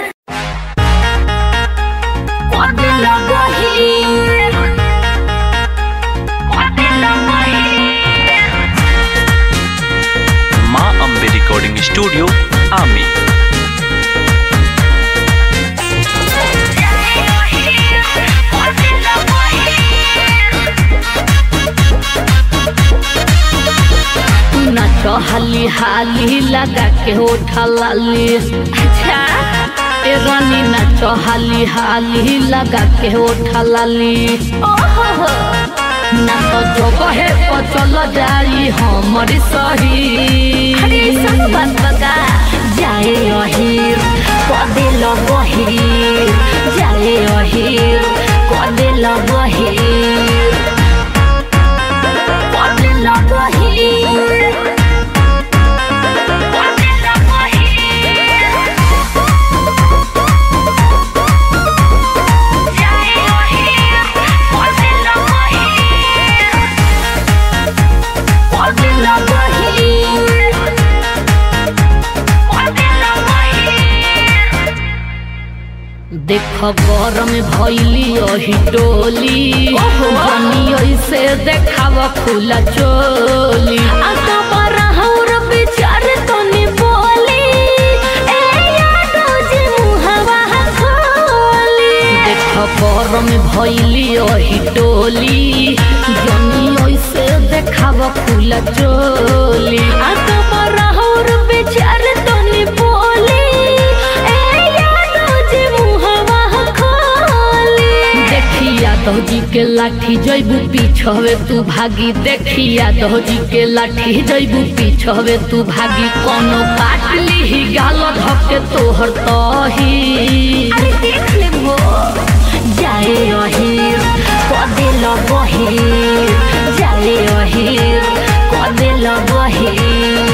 माँ अम्बे रिकॉर्डिंग स्टूडियो आमी नाच हाली हाली लगा के उठा लाली अच्छा ए रानी नाच हाली हाली लगा के उठा लाली ओहो ना तो जो बहे तो चल जाई हमरी सही अरे सब बात बता जाए अहीर कदे लगहीर जाए अहीर कदे लगहीर कदे लगहीर देख गरम भैली अही डोली जनी ऐसे देखाव खुला चोली विचार तनी बोली ए यादो जी मुहवा खोली देख गरम भैली अही डोली जनी ऐसे देखाव खुला चोली विचार तनी बोली ए यादो जी मुहवा खोली देखिया दौजी के लाठी जैबू पीछवे तू भागी देखिया दौजी के लाठी जैबू पीछवे तू भागी कोनो काट ली गाल धके तोहर तही अरे देख ले वो जाए अहीर कदे लगहीर जाए अहीर कदे लगहीर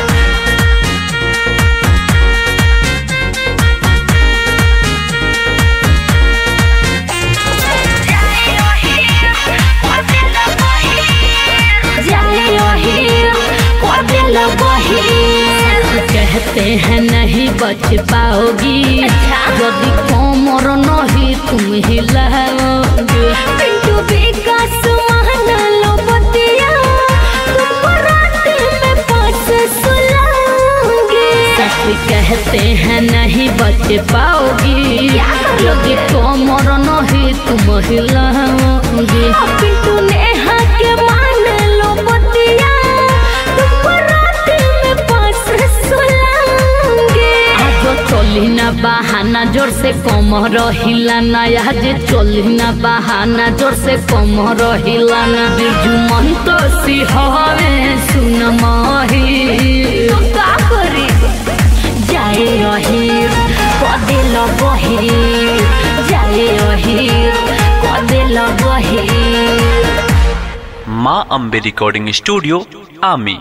जाए अहीर कदे लगहीर कहते हैं नहीं बच पाओगी यदि कोमर नहीं तुम हिलाओगे पिंटू विकास मान लो बतिया तुमको रात में पास सुलाऊंगी सच कहते हैं नहीं बच पाओगी यदि कोमर नहीं तुम हिलाओगे पिंटू नेहा के मान लो बतिया तुमको रात में पास सुलाऊंगी आज चली ना बहाना जोर से कम रहिला ना आज चली ना बहाना जोर से कम रहिला ना बिरजू मन तो सिहरे सुन माही का करी जाए अहीर कदे लगहीर जाए अहीर कदे लगहीर Maa Ambe recording studio Aami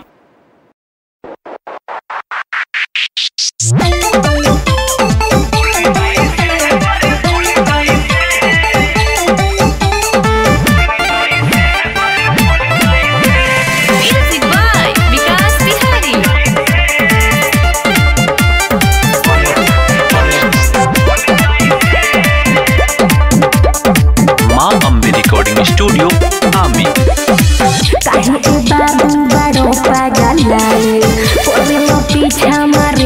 Music by Vikas Bihari.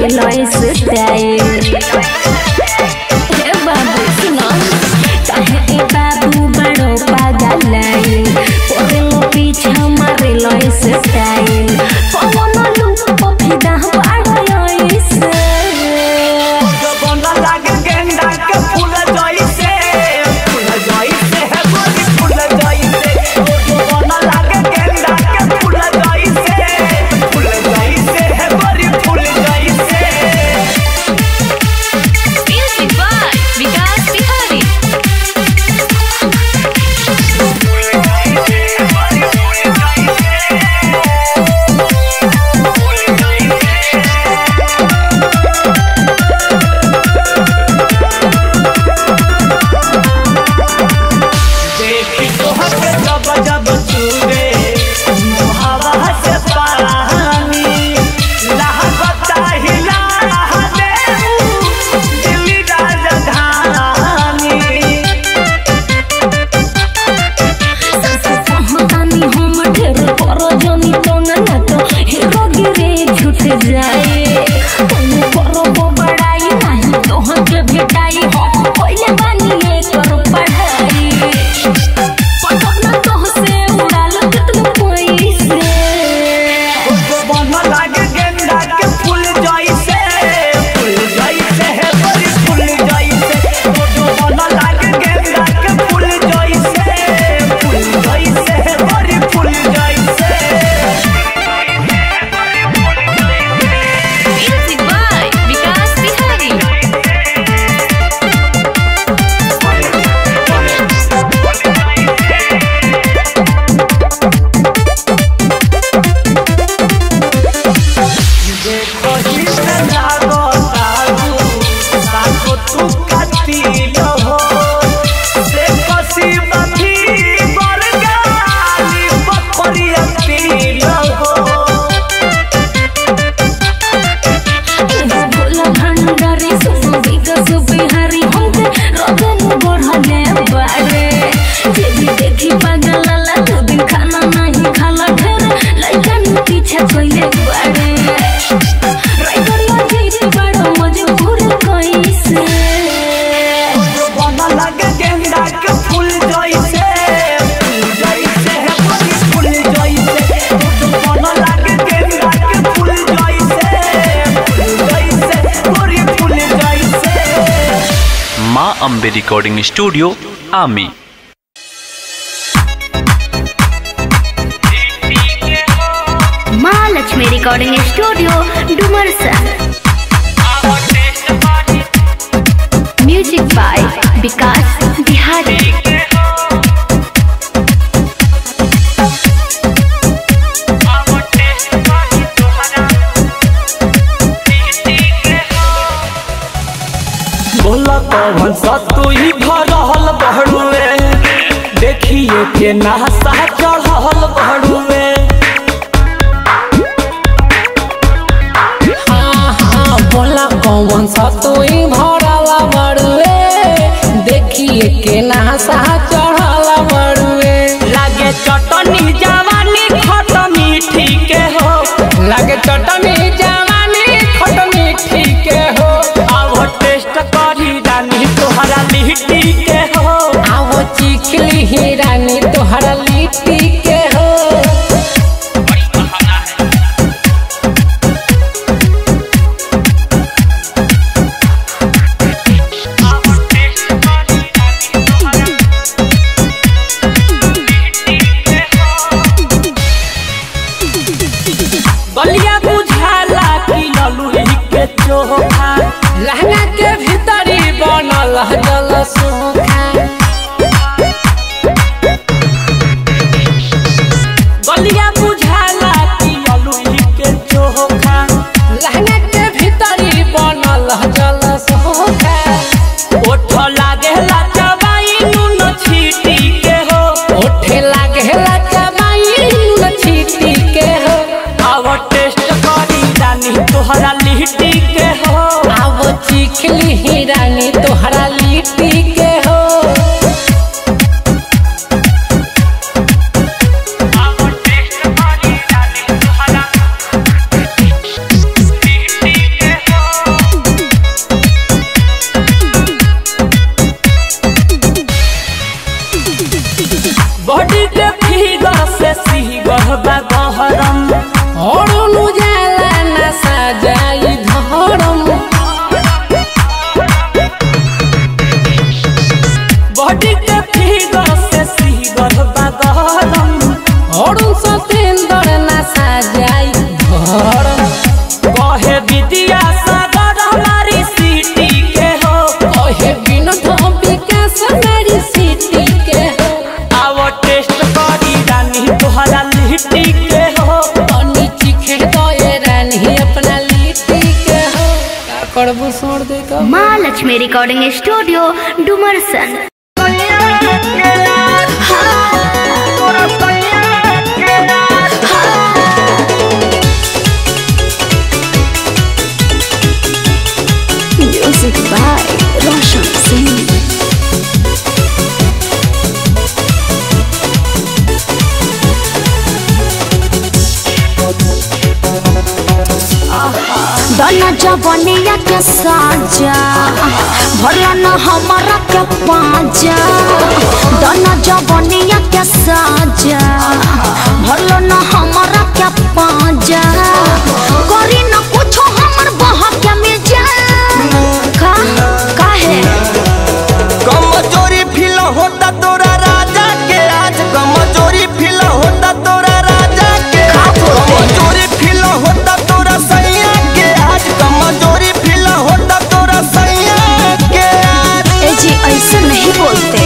मारेला स्टाइल हे बाबू सुनो काहे ए बाबू बड़ो पागलाई ओरेलो पीछा मारेला स्टाइल पवन लुक पफिदा बाड़ो ऐसे बना लागे गेंदा के फूल जइसे फूल जइसे है गोरी फूल जइसे ओ बना लागे गेंदा के फूल जइसे फूल जइसे है गोरी फूल जइसे Music by Vikas Bihari. देखी तोहर के जब जब छूबे हवा से पानी लहबता हिला दे दिल्ली राजधानी कहतानी हम ढेर पर जनी तो ना तो हीरो गिरे छूट जाए तुम करो बड़ाई नहीं तो हम के भेटाई हो पहले बानी ये कर पढ़ाई पटना तो से उड़ाल कितने पैसे बन लागे गेंदा के फूल जइसे फूल जइसे है बड़ी फूल जइसे बन लागे गेंदा के फूल जइसे फूल जइसे है बड़ी फूल जइसे Music by Vikas Bihari. Bhola भंडारी सुनो विकास बिहारी हमके रगन बढ़ले बाड़े जे भी देखी पागल लाला दो दिन खाना नहीं खाला ढेर लइकन पीछे कोइले बाड़े राइडरिया जीत बड़ो मजबूर कैसे गेंदा के फूल जइसे फूल जइसे है बड़ी फूल जइसे मन लागे गेंदा के फूल जइसे फूल जइसे बड़ी फूल जइसे माँ Ambe recording studio Aami Maa Lakshmi recording studio Dumarsa music by Vikas Bihari बोला कौन सा तू ही भरहल बहड़ुए देखिए के नहसा चढ़ल बहड़ुए हाँ हाँ बोला कौन सा तोई भरला बड़ुए देखिए के नासा चढ़ला बड़ुए लागे चटनी जवानी खट मीठी के हो लगे चटनी जवानी खट मीठी के हो अब टेस्ट करी रानी तोहरा लिट्टी के हो आओ चिखली ही रानी तोहरा लिट्टी के हो बलिया बुझाला कि ललुई के चोखा लहंगा के भीतरी बनल जल सूखा बलिया बुझाला कि ललुई के चोखा लहंगा के भीतरी बनल जल सूखा ओठ लागेला चबाई नून छीटी के हो ओठे लागेला चबाई नून छीटी के हो अब टेस्ट करी रानी तोहरा लिट्टी के हो आओ चिखली ही रानी तोहरा लिट्टी के हो करबू सोड़ दे का Maa Lakshmi recording studio Dumarsan music by Roshan Singh दना जवनिया के साजा भरला न हमारा के पाजा दना जवनिया के साजा भरला न हमारा के पाजा करी न कुछो हमर बहा के मिर्जा का काहे कमजोरी फील होता तोरा राजा के आज कमजोरी फील होता तोरा राजा के कमजोरी फील होता तोरा सैया के आज कमजोरी फील होता तोरा सैया के आज ए जी ऐसे नहीं बोलते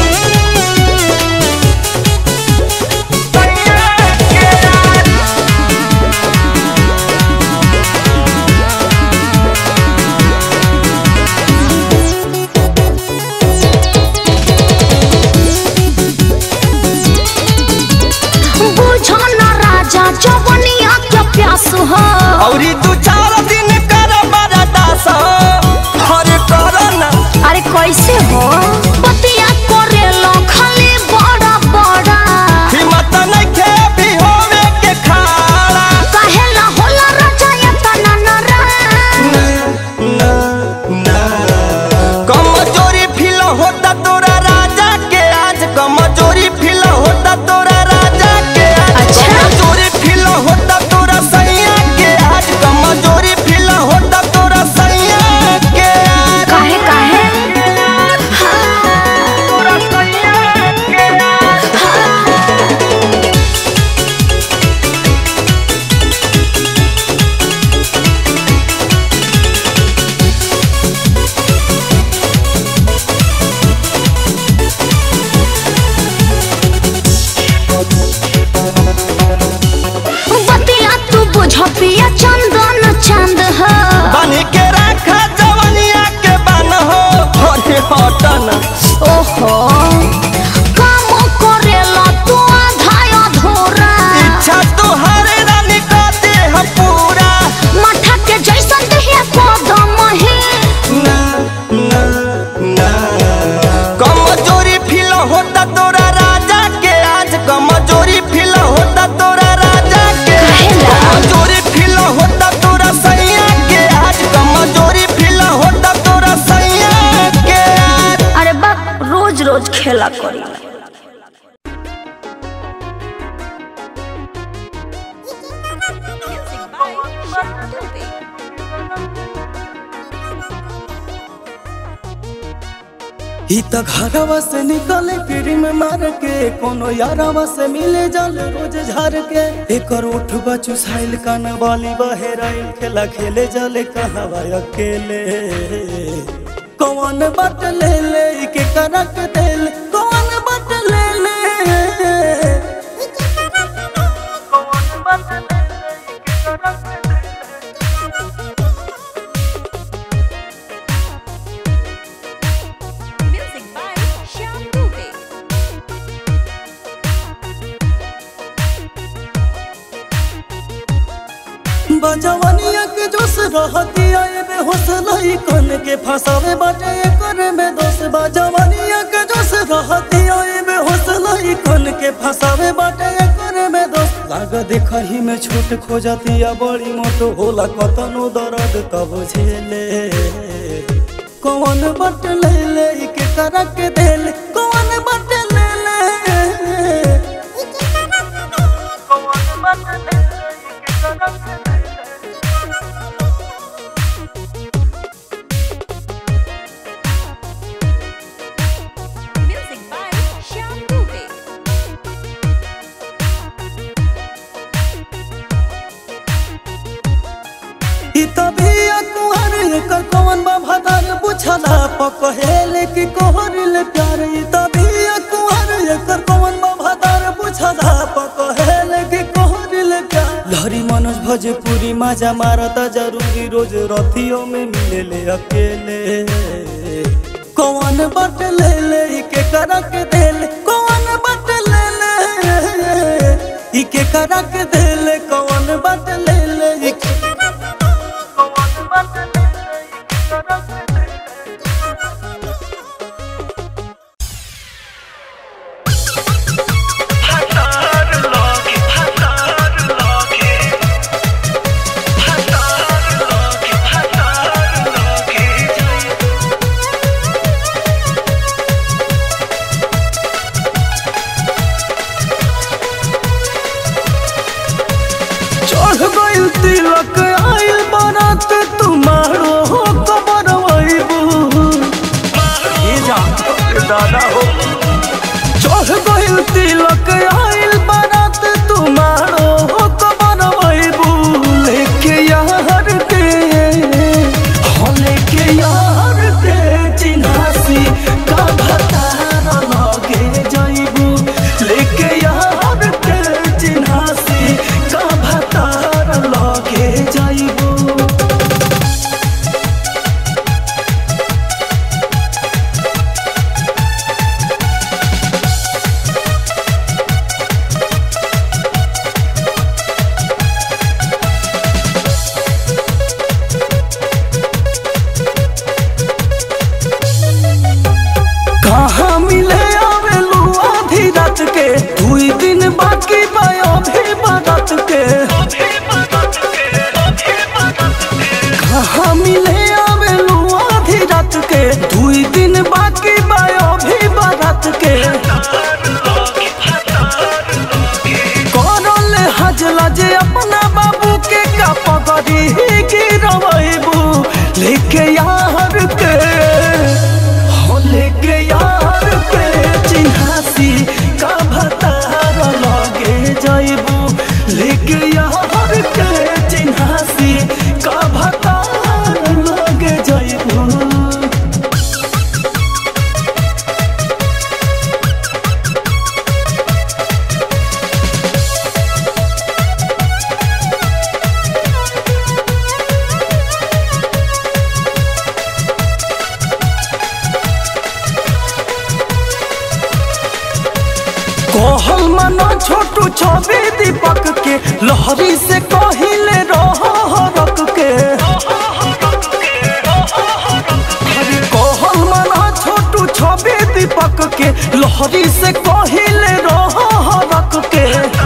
बुझो न राजा जवनिया के प्यास हो औरी दू चार दिन कर बड़ा दास हरे कर ना अरे कैसे हो बतिया करे लो खाली बड़ा बड़ा हिम्मत नहीं खे भी होवे के खाड़ा काहे ला होला राजा या तना नरा कमजोरी फील होता तोरा राजा के आज कमजोरी फील होता तोरा राजा के आज अच्छा। कमजोरी फील होता तोरा सैया के आज कमजोरी फील होता तोरा सैया के आज काहे काहे तोरा सैया के आज बतिया तू बुझ पिया चंदन चंद हो बन के रखा जवनिया के बन हो हरे हटन ओहो काम करे ला तू आधा अधूरा इच्छा तुहरे रानी का देह पूरा मठा के जैसन दहिया कदम है ना ना ना कमजोरी फील होता तोरा राजा के आज कमजोरी फील होता तोरा राजा के काहेला? कमजोरी फील होता तोरा सैया के आज कमजोरी फील होता तोरा सैया के आज अरे बाप रोज रोज खेला करी ही त घरवा से निकले फिर में मार के कोनो यारवा से मिले जल रोज झार के एकर उठ बचु साइल कान वाली बहेराइल खेला खेले जले कहवा अकेले कौन बट ले ले के करक दिल कौन बट ले ले कौन बट ले ले के करक दिल बजवनिया के जोश रहती आए बेहोश लाई कन के फसावे बाटे करे में दोष बजवनिया के जोश रहती आए बेहोश लाई कन के फसावे बाटे करे में दोष लाग देखही में छोट खो जाती या बड़ी मोटो होला कतनो दर्द तब झेले कौन बट ले ले के करक देले कौन बट ले ले कौन बट ले ले के करक देले ई तबिया कुहर एकर कौन बा भदर पुछला पकहेले कि कोहरिल प्यार ई तबिया कुहर एकर कौन बा भदर पुछला पकहेले कि कोहरिल प्यार लहरी मनोज भज भोजपुरी मजा मारता जरूरी रोज रथियों में मिले ले अकेले कौन बट ले ले इके करक दे ले कौन बट ले ले इके करक दे ले कौन बट ले ले इके कौन बट ले ले इके करक दे ले चढ़ गइल तिलक आइल बारात तुम्हारो हो कबर वैबू ये जा दादा हो चढ़ गइल तिलक आइल बारात तुम्हारो हो कबर वैबू लेके यार के हो लेके यार के चिन्हासी का भतार लगे जाइबू लेके यार के चिन्हासी का भतार लगे जाइबू कहाँ मिले आवेलू आधी रात के दुई दिन बाकी बायो भी बारात के कहाँ मिले आवेलू आधी रात के दुई दिन बाकी बायो भी बारात के करल हजला जे अपना बाबू के का पगड़ी गिरवैबू लेके यार के हो लेके यार के चिन्हासी का भतार लगे जाइबू लेके यार के चिन्हासी का भतार लगे जाइबू कहल मना छोटू छवि दीपक के लहरी से कहिले रह रख के अरे कहल मना छोटू छवि दीपक के लहरी से कहिले रह रख के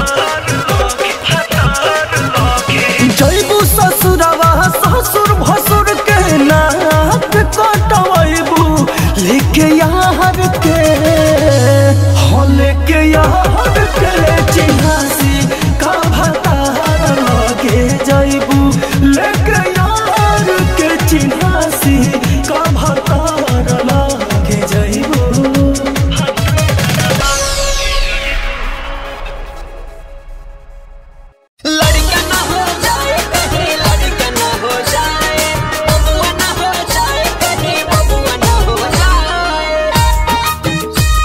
जैबू ससुरवा ससुर भसुर के नाक कटवैबू लेके यार के हो लेके यार के चिन्हासी का भतार लगे जैबू लेके यार के चिन्हासी का भतार लगे जैबू लड़का ना हो जाए कहीं लड़का ना हो जाए बबुआ ना हो जाए कहीं बबुआ ना हो जाए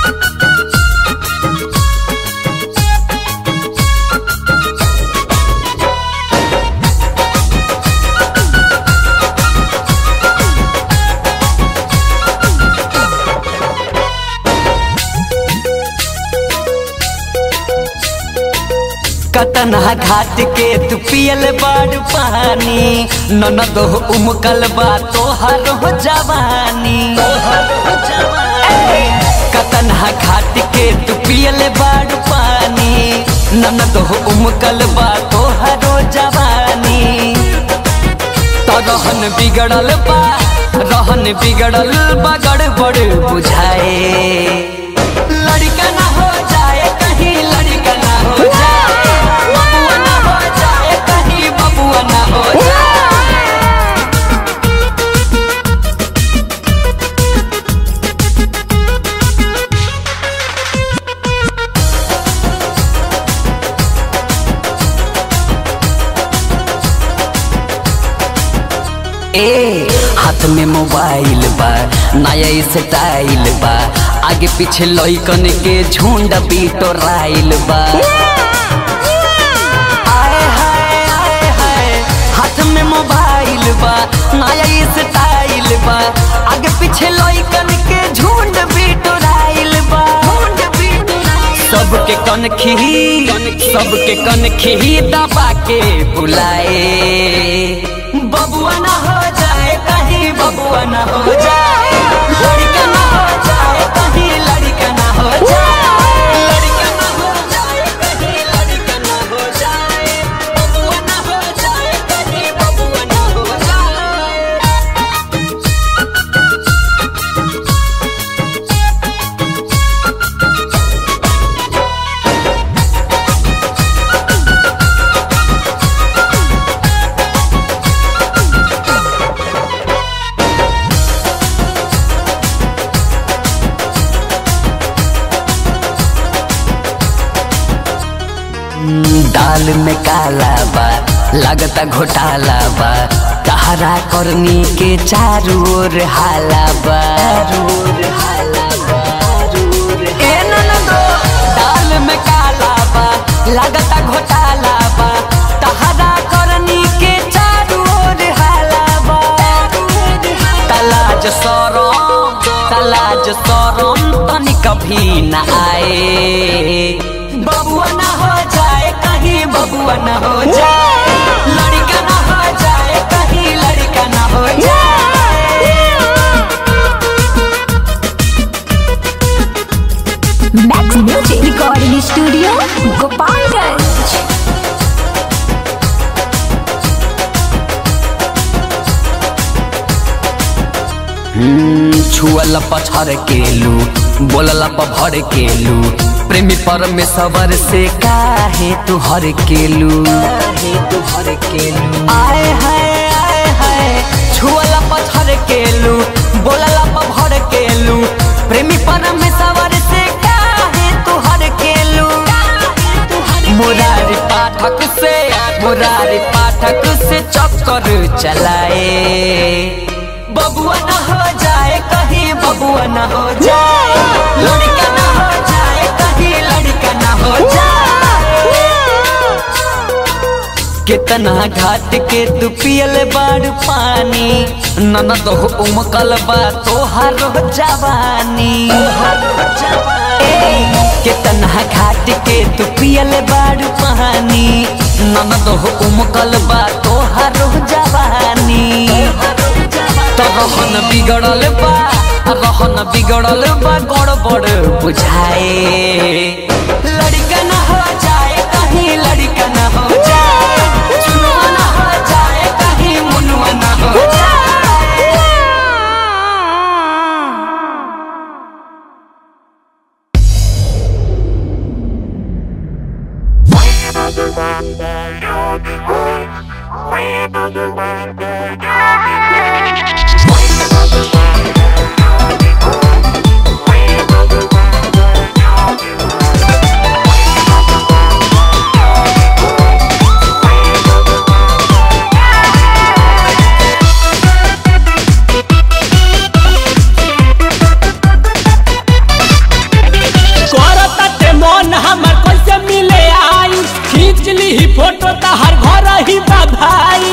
कतना घाट के तू पियल बाड़ पानी ननद हो उमकल बा तोहर हो जवानी कतना घाट के तू पियल बाड़ पानी ननद हो उमकल बा तोहर हो जवानी तो रहन बिगड़ल बा रहन बिगड़ल बा गड़बड़ बुझाए लड़का ना हो जाए कहीं लड़का ना हो जाए बबुआ ना हो जाए कहीं बबुआ ना हो जाए ए हाथ में मोबाइल बा नया स्टाइल बा आगे पीछे लइकन के झुंड बिटोराइल बा आए हाय आए हाय मोबाइल बा नया स्टाइल बा आगे पीछे लइकन के झुंड बिटोराइल बा सबके कन खी सबके कन खी दबा के बुलाए बबुआ ना हो जाए कहीं बबुआ ना हो जाए लड़का ना हो जाए कहीं लड़का ना हो जाए लड़का ना हो जाए कहीं लड़का ना हो जाए बबुआ ना हो जाए कहीं बबुआ ना हो जाए दाल में काला बा लगता घोटाला बा कहरा करनी के चारू ओर हाला बा ए ननदो, दाल में काला बा लगता घोटाला बा तहरा करनी के चारू ओर हाला बा तलाज सरम तलाज सरम तनी कभी न आए बबुआ ना हो जाए कहीं बबुआ ना हो जाए लड़का ना हो जाए कहीं लड़का ना हो जाए Max music recording studio Gopalganj हम्म, छुअल पछर केलू बोलला पभर केलू प्रेमी परमेश्वर से काहे तू हर केलू आए हाय आए हाय छुअल पछर केलू बोलला पभर केलू प्रेमी परमेश्वर से काहे तू हर केलू मुरारी पाठक से मुरारी पाठक से चक्कर चलाए बबुआ न हो जाए कहीं बबुआ न हो जाए लड़का न हो जाए कहीं लड़का न हो जाए कितना घाट के तू पियल बाड़ पानी ननद हो उमकल बा तोहार जवानी ए, कितना घाट के तू पियल बाड़ पानी ननद हो उमकल बा तोहार जवानी तो रहन बिगड़ल बा रहन बिगड़ल बा गड़बड़ बुझाए लड़का न हो जाए कहीं लड़का न हो जाए चुनुआ न हो जाए कहीं मुनुआ न हो जाए करताटे मन हमर कैसे मिले आई खींच ली फोटो तहर घर ही बा भाई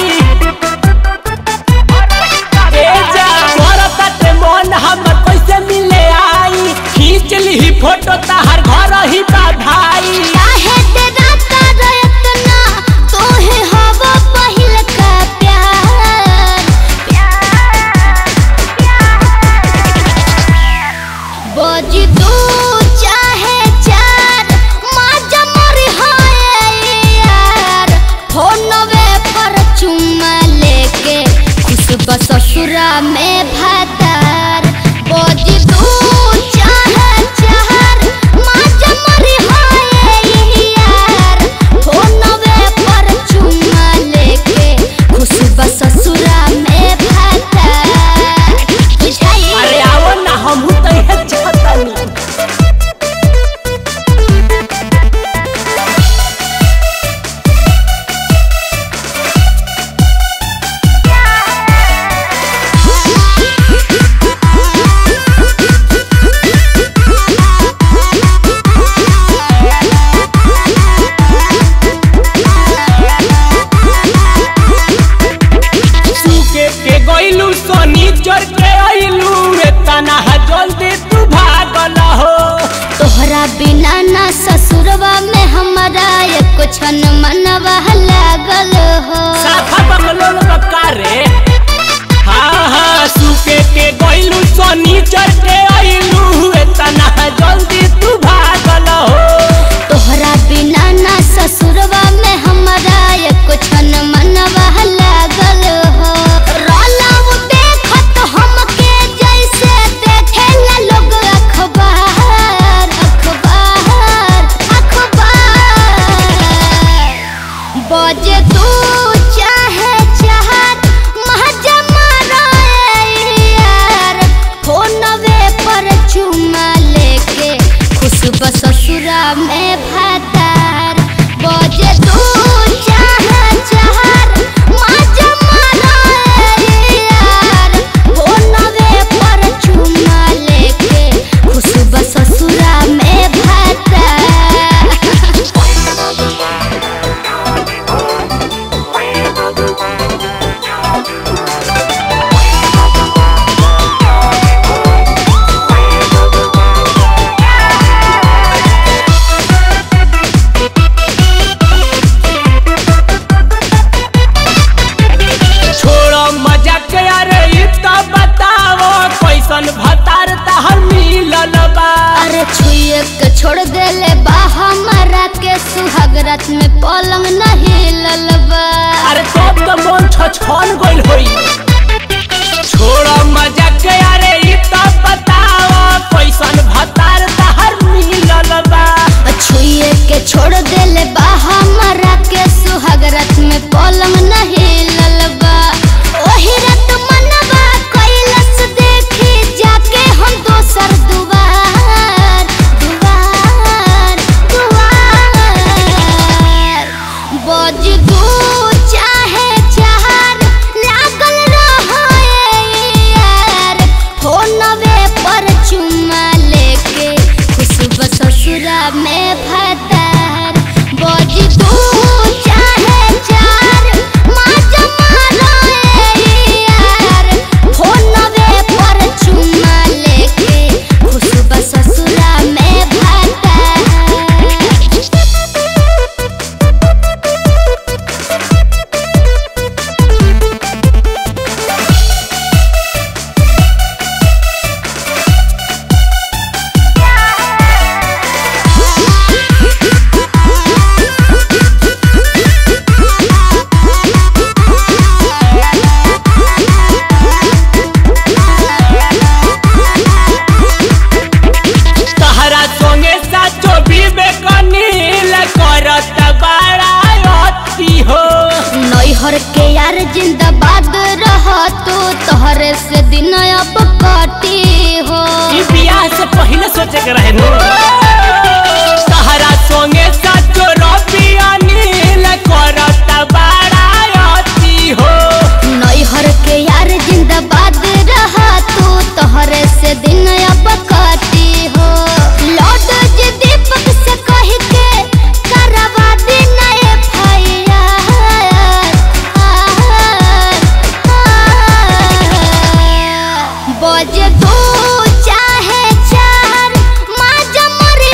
ए जा करताटे मन हमर कैसे मिले आई खींच ली फोटो तहर घर ही बा भाई काहे तेरा तारा इतना तोहे हवा पहिल का प्यार बज दू चाहे चार माजा मरी हाय यार फोनवे पर चुम्मा लेके खुशबा ससुरा में भातार बज दू चाहे चार माजा मरी हाय यार फोनवे पर चुम्मा लेके खुशबा ससुरा में भातार बुझाई अरे आओ ना हम तो है चाहतनी Yeah. सोनी चोर के अइलू एतना जल्दी तू भागल हो तोहरा बिना ना ससुरवा में हमारा एको क्षण मनवा लागल हो साफा बंगलोल बकारे हाँ हाँ सुके के गइलू सोनी चोर के अइलू एतना जल्दी तू भागल हो तोहरा बिना ना ससुरवा में हमारा एको क्षण मनवा लागल हो रोलाऊ देखत हमके जैसे देखेला लोग अखबार अखबार अखबार बजे तू चाहे चाहत महजमा यार फोनवे पर चुमा लेके खुशब ससुरा में भातार बजे तू चाहे चाहत महजमा यार फोनवे पर चुमा लेके खुशब ससुरा में भातार छोड़ो मजाक यारे ई त बताओ कैसन भतार तहर मिलल बा अरे छुए के छोड़ देले बा हमारा के सुहाग रात में पलंग नहीं ललबा अरे तब तो मन छछन गइल होई छोड़ो मजाक यारे ई त बताओ कैसन भतार तहर मिलल बा छुए के छोड़ देले बा हमारा के सुहाग रात में पलंग नहीं ललबा ओही रात मनवा कैलस देखी जाके हम दोसर दुआर दुआर दुआर बज दू चाहे चार लागल रहो यार फोनवे पर चुमा लेके खुशब ससुरा में भतार बज दू चाहे चार माज मारो यार फोनवे पर चुमा लेके खुशब ससुरा में भतार तहरा संगे साचो विवेक नील करत बड़ा अति हो नैहर के यार जिंदाबाद रह तू तोहरे से दिन अब कटी हो ई बियाह से पहले सोचे के रहे नु तहरा संगे साचो रवि अनिल करत बड़ा अति हो नैहर के यार जिंदाबाद रह तू तोहरे से दिन अब कटी हो लौट जे दीपक से कह के करवा दी नए भैया बज दू चाहे चार माज मरी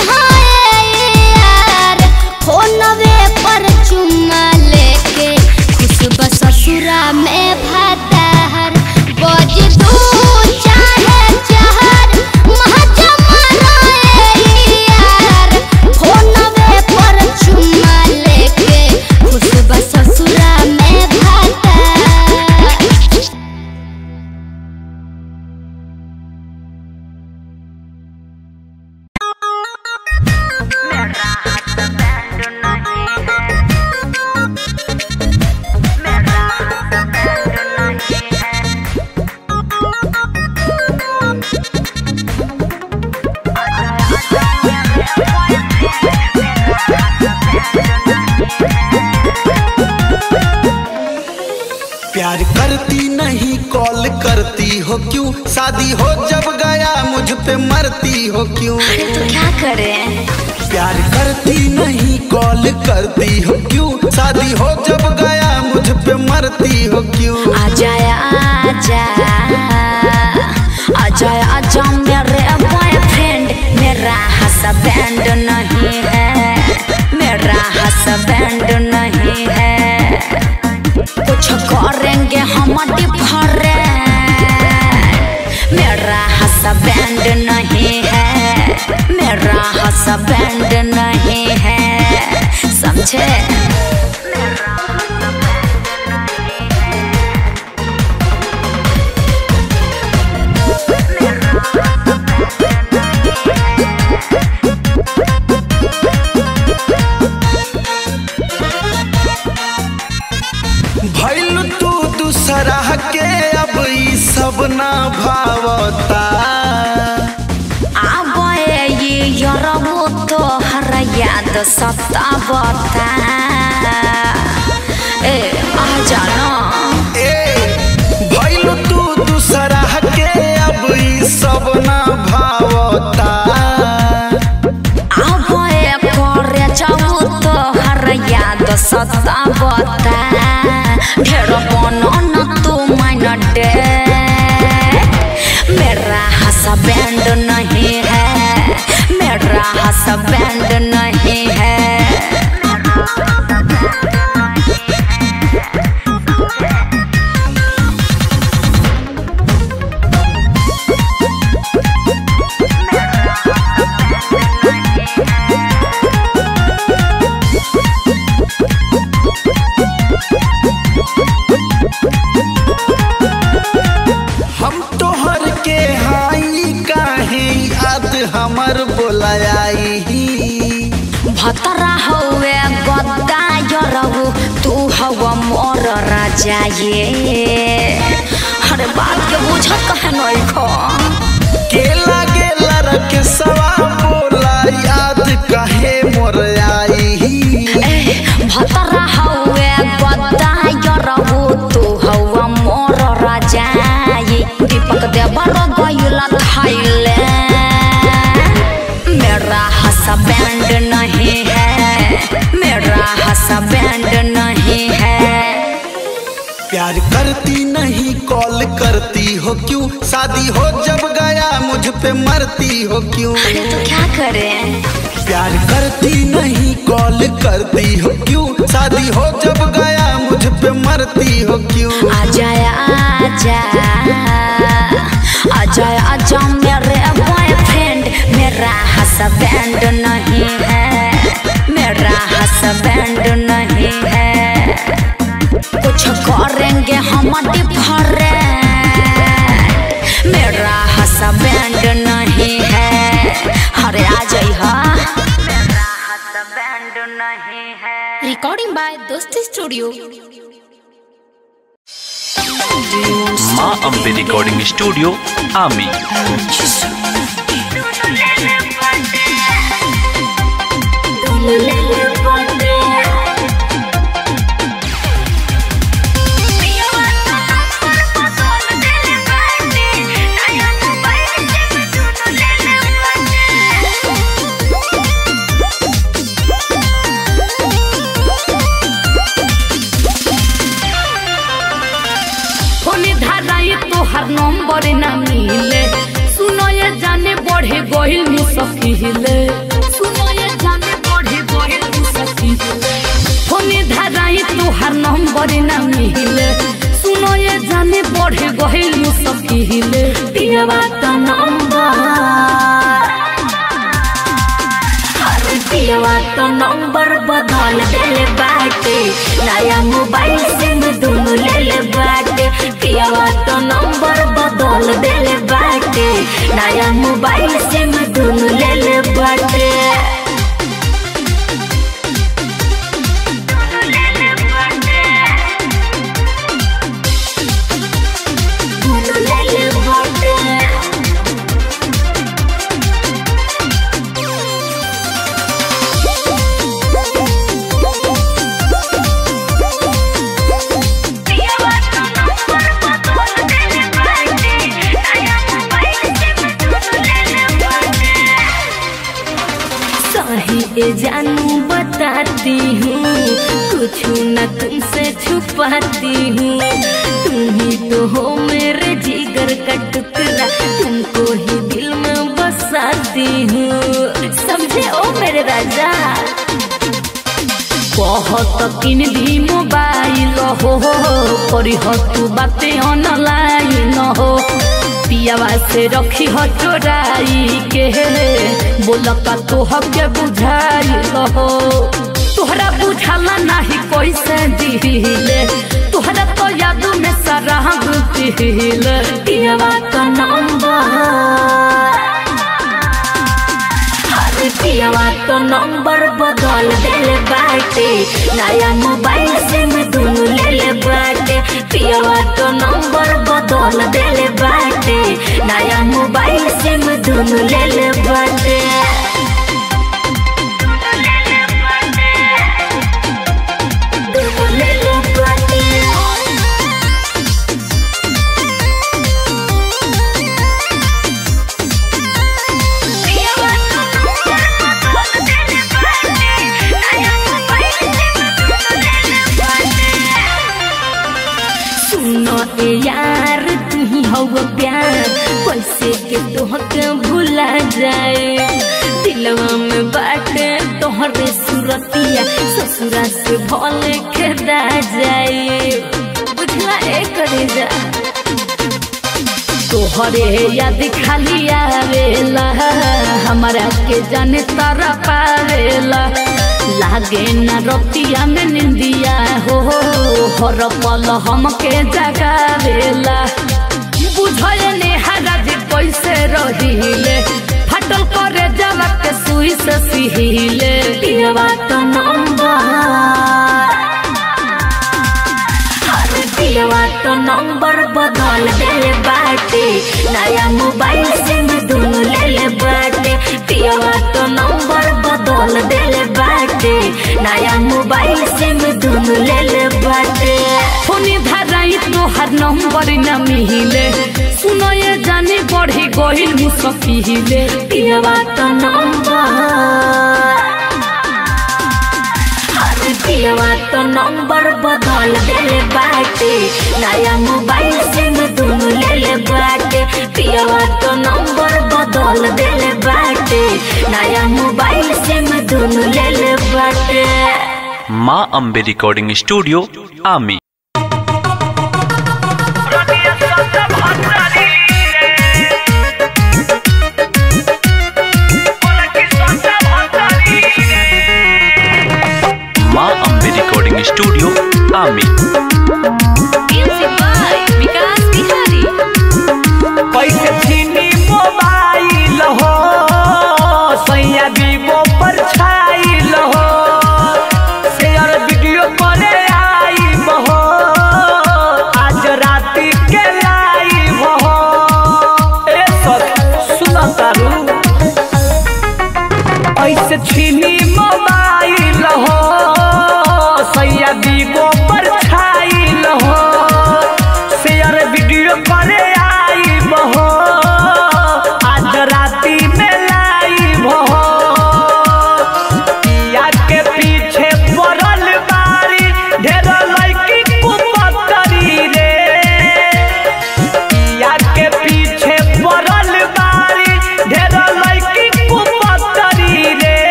यार फोनवे पर चुम्मा लेके खुशब ससुरा में भातार बज दू चाहे चार महज यार फोनवे पर चुम्मा लेके खुशब ससुरा में भातार प्यार करती नहीं कॉल करती हो क्यों शादी हो जब गया मुझ पे मरती हो क्यों अरे तो क्या करें प्यार करती नहीं कॉल करती हो क्यों शादी हो जब गया मुझ पे मरती हो क्यों आजा आजा आजा आजा मेरे बॉयफ्रेंड मेरा हस्बैंड नहीं है मेरा हस्बैंड नहीं है कुछ करेंगे हम डिफरेंट मेरा हस्बैंड नहीं है मेरा हस्बैंड नहीं है समझे भैल तू दूसरा के अब ई सब ना भावता आबे ये यरबो तो हर याद सतावता ए आ जाना ए भैल तू दूसरा के अब ई सब ना भावता आबे करे जाऊ तो हर याद सतावता ढेर बनो न तू माइन डे मेरा हस्बैंड नहीं है मेरा हस्बैंड नहीं है हम तोहर के हाई काहे याद हमर बोलायाई भतरा हवे गद्दा यरहु तू हवा मोर राजा ये अरे बात के बुझत कहे नहीं खो के लागे लड़क सवा बोला याद काहे मोर आई भतरा हवे गद्दा यरहु तू हवा मोर राजा ये दीपक देवर गयुला थाइले मेरा हस्बैंड नहीं है मेरा हस्बैंड नहीं है प्यार करती नहीं कॉल करती हो क्यों शादी हो जब गया मुझ पे मरती हो क्यों अरे तो क्या करें प्यार करती नहीं कॉल करती हो क्यों शादी हो जब गया मुझ पे मरती हो क्यों आजा आजा आजा आजा मेरे बॉयफ्रेंड मेरा हस्बैंड नहीं है मेरा हस्बैंड नहीं है कुछ करेंगे हम डिफरेंट मेरा हस्बैंड नहीं है अरे आ जाइए मेरा हस्बैंड नहीं है रिकॉर्डिंग बाय दोस्ती स्टूडियो माँ अम्बे रिकॉर्डिंग स्टूडियो आमी फोने धाराई तोहर नंबर ना मिले सुनो ये जाने बढ़े गहिल मुसकिले सुनो ये जाने बढ़े गहिल मुसकिले फोने धाराई तोहर नंबर ना मिले सुनो ये जाने बढ़े गहिल मुसकिले दिया तो नंबर पियवा तो नंबर बदल देले बाटे नया मोबाइल सिम दुनु ले ले बाटे पियवा तो नंबर बदल देले बाटे नया मोबाइल सिम दुनु ले ले बाटे दुनु ले ले बाटे जानू बताती हूँ कुछ न तुमसे छुपाती हूँ तुम ही तो हो मेरे जिगर का टुकड़ा तुमको ही दिल में बसाती हूँ समझे ओ मेरे राजा बहुत किन दी मोबाइल हो करी हो तू बातें ऑनलाइन हो पियावा से रखी हो चोराई के बोल का तो हके बुझाई हो तोहरा बुझाला नहीं कैसे दिले तोहरा तो याद में सारा दिल पियावा का नंबर अरे पियावा तो नंबर बदल देले बाटे नया मोबाइल से मैं दोनों ले ले बाटे पियावा तो नंबर बदल देले बाटे नया मोबाइल से मैं दोनों ले ले बाटे दोनों ले ले बाटे सुनो ए यार तू ही हो प्यार कैसे के तोहके भुला जाए दिलवा में बाटे तोहरे सुरतिया ससुरा से भले खेदा जाए बुझला ए करे जा तोहरे याद खाली आवेला हमारा के जाने तारा पावेला लागे न रतिया में निंदिया हो हर पल हमके जगावेला बुझले ने हराज कैसे रहिले फटल करे जवा के सुई से सिहिले पियवा तो नंबर अरे पियवा तो नंबर बदल देले बाटे नया मोबाइल से मैं दोनों ले ले बाटे पियवा तो नंबर बदल देले बाटे नया मोबाइल से मैं दोनों ले ले बाटे फोनी धराई तो हर नंबर न मिले सुनो ये जाने बढ़ी गहिल मुसफिले पियवा तो नंबर अरे पियवा तो नंबर बदल देले बाटे नया मोबाइल से मैं दोनों ले ले बाटे पियवा तो नंबर बदल देले बाटे नया मोबाइल से मैं दोनों ले ले बाटे माँ Ambe recording studio Aami Maa Ambe recording studio आमी कैसे छीनी मोबाइल हो सैया विवो पर छाइल हो शेयर वीडियो करे आई हो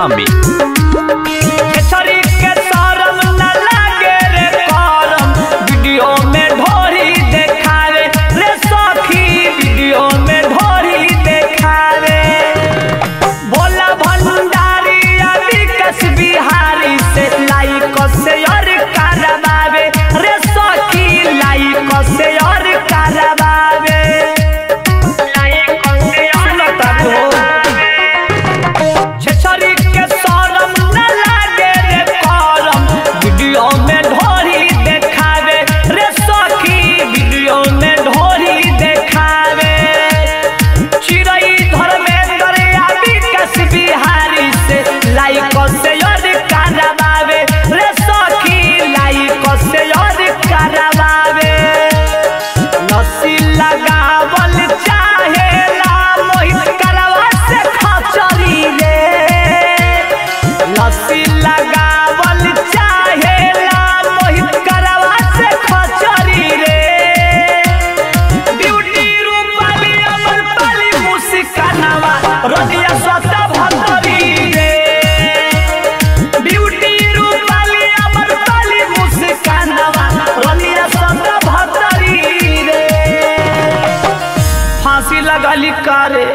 आमी केसरी के शरम न लागे रे करम वीडियो में ढोरी देखावे रे सखी वीडियो में ढोरी देखावे भोला भंडारी अभी कस बिहारी से लाइक से और करवावे रे सखी लाइक से और करवावे लाइक से और करवावे छछरी के शरम न लागे रे करम वीडियो में ढोरी देखावे रे सखी वीडियो में ढोरी देखावे चिड़ै धर्मेंद्र आदि कस बिहारी से लाइक से और करवावे रे सखी लाइक से और करवावे लस्सी लगावल चाहेला मोहित करवा से खचरी रे लस्सी लगावल चाहेला मोहित करवा से खचरी रे ब्यूटी रूपाली अमर पाली मुस्कानावा रदिया स्वता भतरी रे ब्यूटी रूपाली अमर पाली मुस्कानावा रदिया स्वता भतरी रे फांसी लगली कारे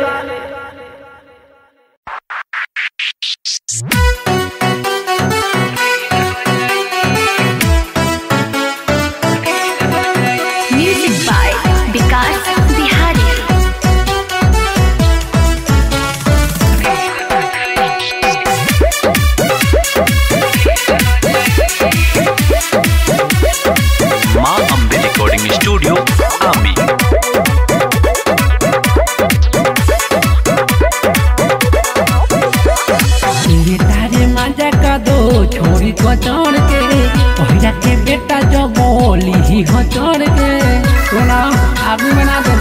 म्यूजिक बाय विकास बिहारी माँ अम्बे रिकॉर्डिंग स्टूडियो आमी ये तारे मजा का दो छोरी को चढ़ के पहिरा के बेटा जो बोली ही हो चढ़ के सुना आदमी बना दे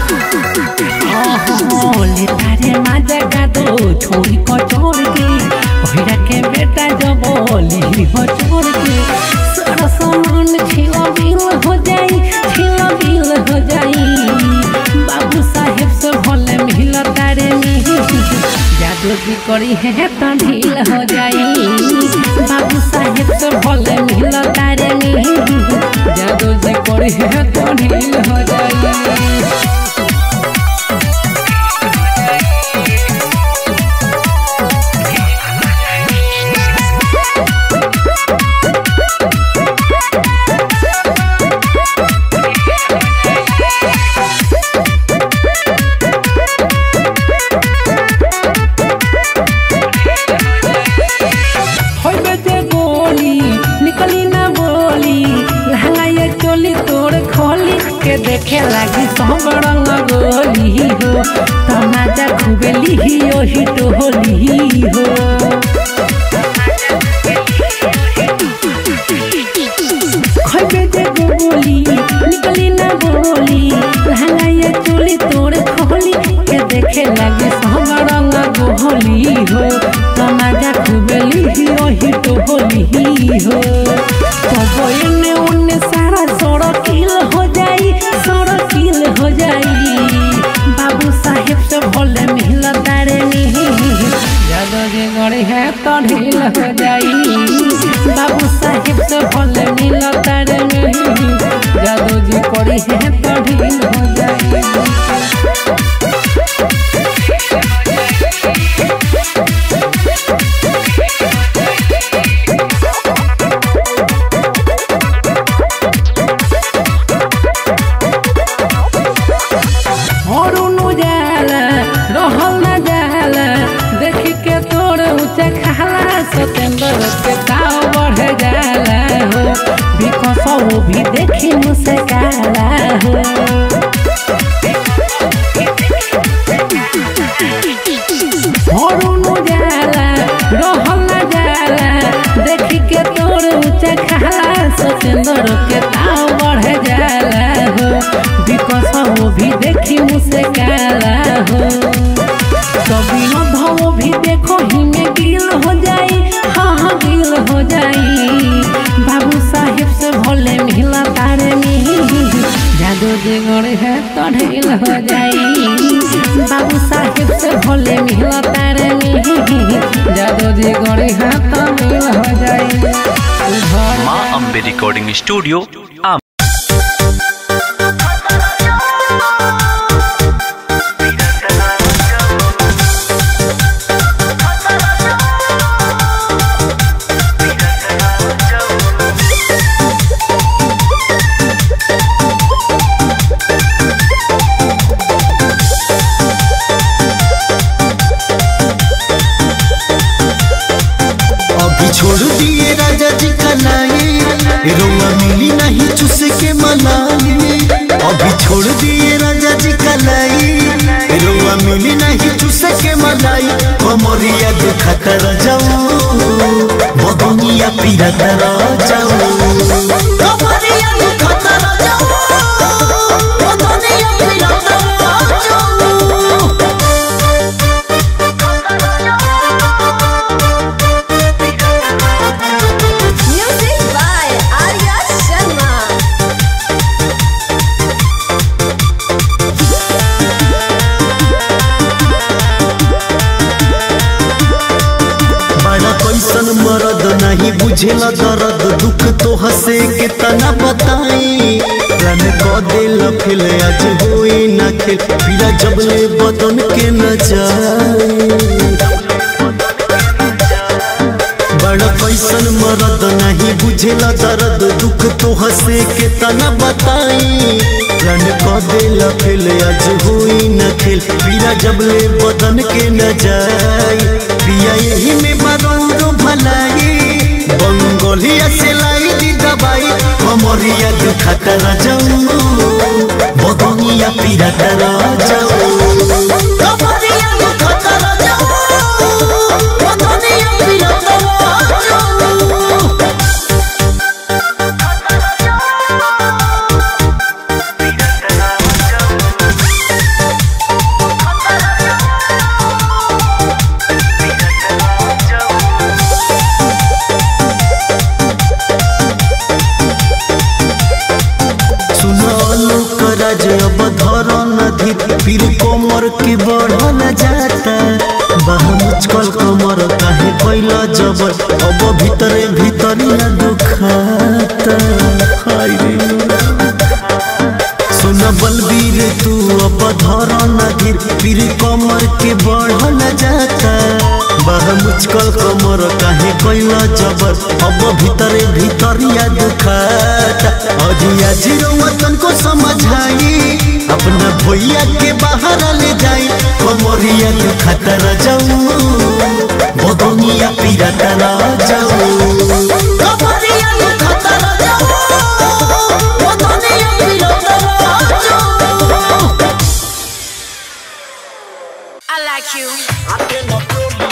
ले तारे मजा का दो छोरी को चढ़ के पहिरा के बेटा जो बोली ही हो चढ़ के सारा सामान छिला बिल हो जाई छिला बिल हो जाई बाबू साहेब से भले मिल तारे मिल जादू जी करी है तो ढील हो जाई बाबू साहेब से भले मिल तारे नहीं जादू जी करी है तो ढील हो जाई होइबे जे गोली निकली ना बोली लहंगा ये चोली तोड़ खोली के देखे लगी सब रंग गोली हो तमाजा खूबे लिही ओही टोली हो खोइबे जे गोली निकली ना बोली लहंगा ये चोली तोड़ खोली के देखे लगे सब रंग गोली हो तमाजा खूबे लिही ओही टोली हो तब एने ओने सारा सड़किल हो जाई सड़किल हो जाई बाबू साहेब से भले मिल तारे जादो जे गड़ी है तो ढील हो जाई बाबू साहेब से भले मिल तारे जादो जी करी है तो ढील हो जाई हरुनु जाला रहल न जाला देख के तोर ऊंचे खाला सतेंद्र के ताव बढ़ जाला हो बिकसौ भी देखी मुसे काला हो हरुनु जाला रहल न जाला देख के तोर ऊंचे खाला सतेंद्र के ताव बढ़ जाला हो बिकसौ भी देखी मुसे काला हो कभी अभाव भी देखो ही में गिल हो जाई हाँ हाँ गिल हो जाई बाबू साहेब से भोले मिला तारे में जादू जादू जी गड़े है तो ढील हो जाई बाबू साहेब से भोले मिला तारे जादू जी गड़े है तो मिल हो जाई घर माँ अम्बे रिकॉर्डिंग स्टूडियो आम अभी छोड़ दिए राजा जी कलाई रोआ मिली नहीं चुस के मलाई अभी छोड़ दिए राजा जी कलाई रोआ मिली नहीं चुस के मलाई कमरिया दुखत जाऊ बदनिया पीरत जाऊ कमरिया दुखत जाऊ बदनिया पीरत जाऊ Music by Arya Sharma. बड़ा कैसन मरद नहीं बुझेला दर्द दुख तो हंसे के तना बताई रन क दिल फिल आज होई ना खेल पीला जबले बदन के न जाए बड़ा कैसन मरद नहीं बुझेला दर्द दुख तो हंसे के तना बताई रन क दिल फिल आज होई न खेल पीला जबले बदन के न जाए पिया यही में बदौरो भलाई बंगोलिया से लाई दी दवाई कमरिया दुखत जाऊ बदनिया पीरत जाऊ कमरिया दुखत जाऊ बदनिया पीरत जाऊ सुनो कराज अब धर नदी फिर कोमर के बढ़ल जाता बाह मुचकल कमर काहे कैला जबर अब भीतरे भीतर न दुखाता हाय रे सुन बलबीर तू अब धर नदी फिर कमर के बढ़ल जाता बाह मुचकल कमर काहे कैला जबर अब भीतरे भीतरिया दुखाता अजिया जीरो वतन को समझाई अपना भैया के बाहर ले जाई कमरिया के खतर जाऊ बदनिया पीरा तना जाऊ कमरिया के खतर जाऊ बदनिया पीरा तना जाऊ I like you.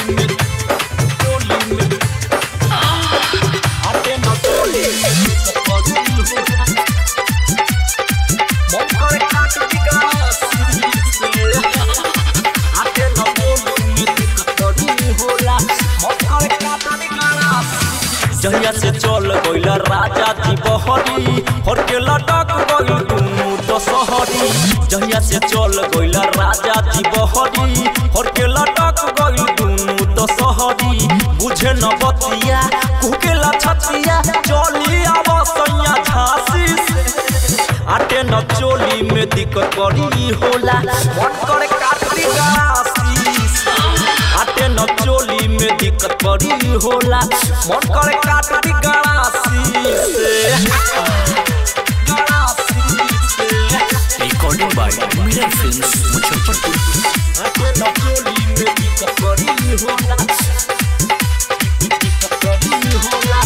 जहिया से चल गइल राजा जी बहरी हर के लटक गइल दुनू दशहरी जहिया से चल गइल राजा जी बहरी हर के लटक गइल दुनू दशहरी बुझे न बतिया कुकेला छतिया चली आव सैया झांसी से आटे न चोली में दिक्कत बड़ी होला मन करे काटी गासी से आटे न चोली में दिक्कत बड़ी होला मन करे काटी गासी से recording by mirror films Muzaffarpur आटे न चोली में दिक्कत बड़ी होला दिक्कत बड़ी होला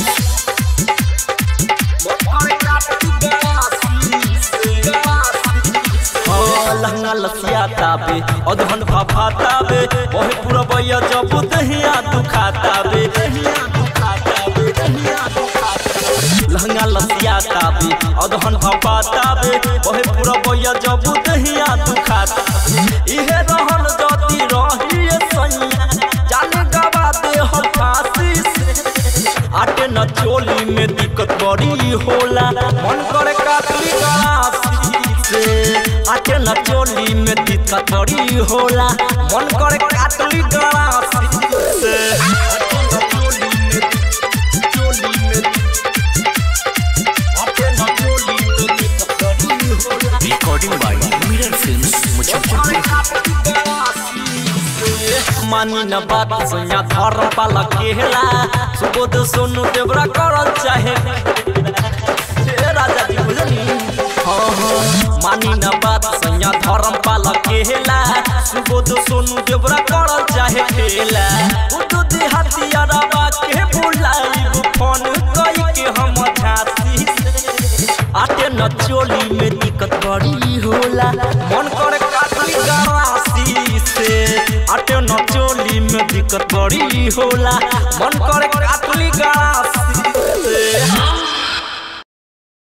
मन करे काटी गासी से हाँ, लहंगा लसिया ताबे अधन फाफा ताबे ओहे पूरा बैया जब दहिया दुखाताबे दहिया दुखाताबे दहिया दुखाताबे लहंगा लसिया ताबे अधन फाफा ताबे ओहे पूरा बैया जब दहिया दुखाताबे इहे रहन जति रही सैया जाने गवा दे हम फांसी से आटे न चोली में दिक्कत बड़ी होला मन करे काटली गलासी से आटे न चोली में दिक्कत बड़ी होला मन करे काटली गलासी से आटे न चोली में चोली में आटे न चोली में दिक्कत बड़ी होला recording by mirror films Muzaffarpur मानी न बात सैया धर्म पाला केला सुबोध सोनू देवरा करल चाहे हे राजा जी बुझनी हाँ हाँ मानी न बात सैया धर्म पाला केला सुबोध सोनू देवरा करल चाहे खेला उदू देहाती अरबा के बुलाइब फोन कई के हम झांसी से आटे न चोली में दिक्कत बड़ी होला मन करे काटली गरासी से आटे न चोली में दिक्कत बड़ी होला मन करे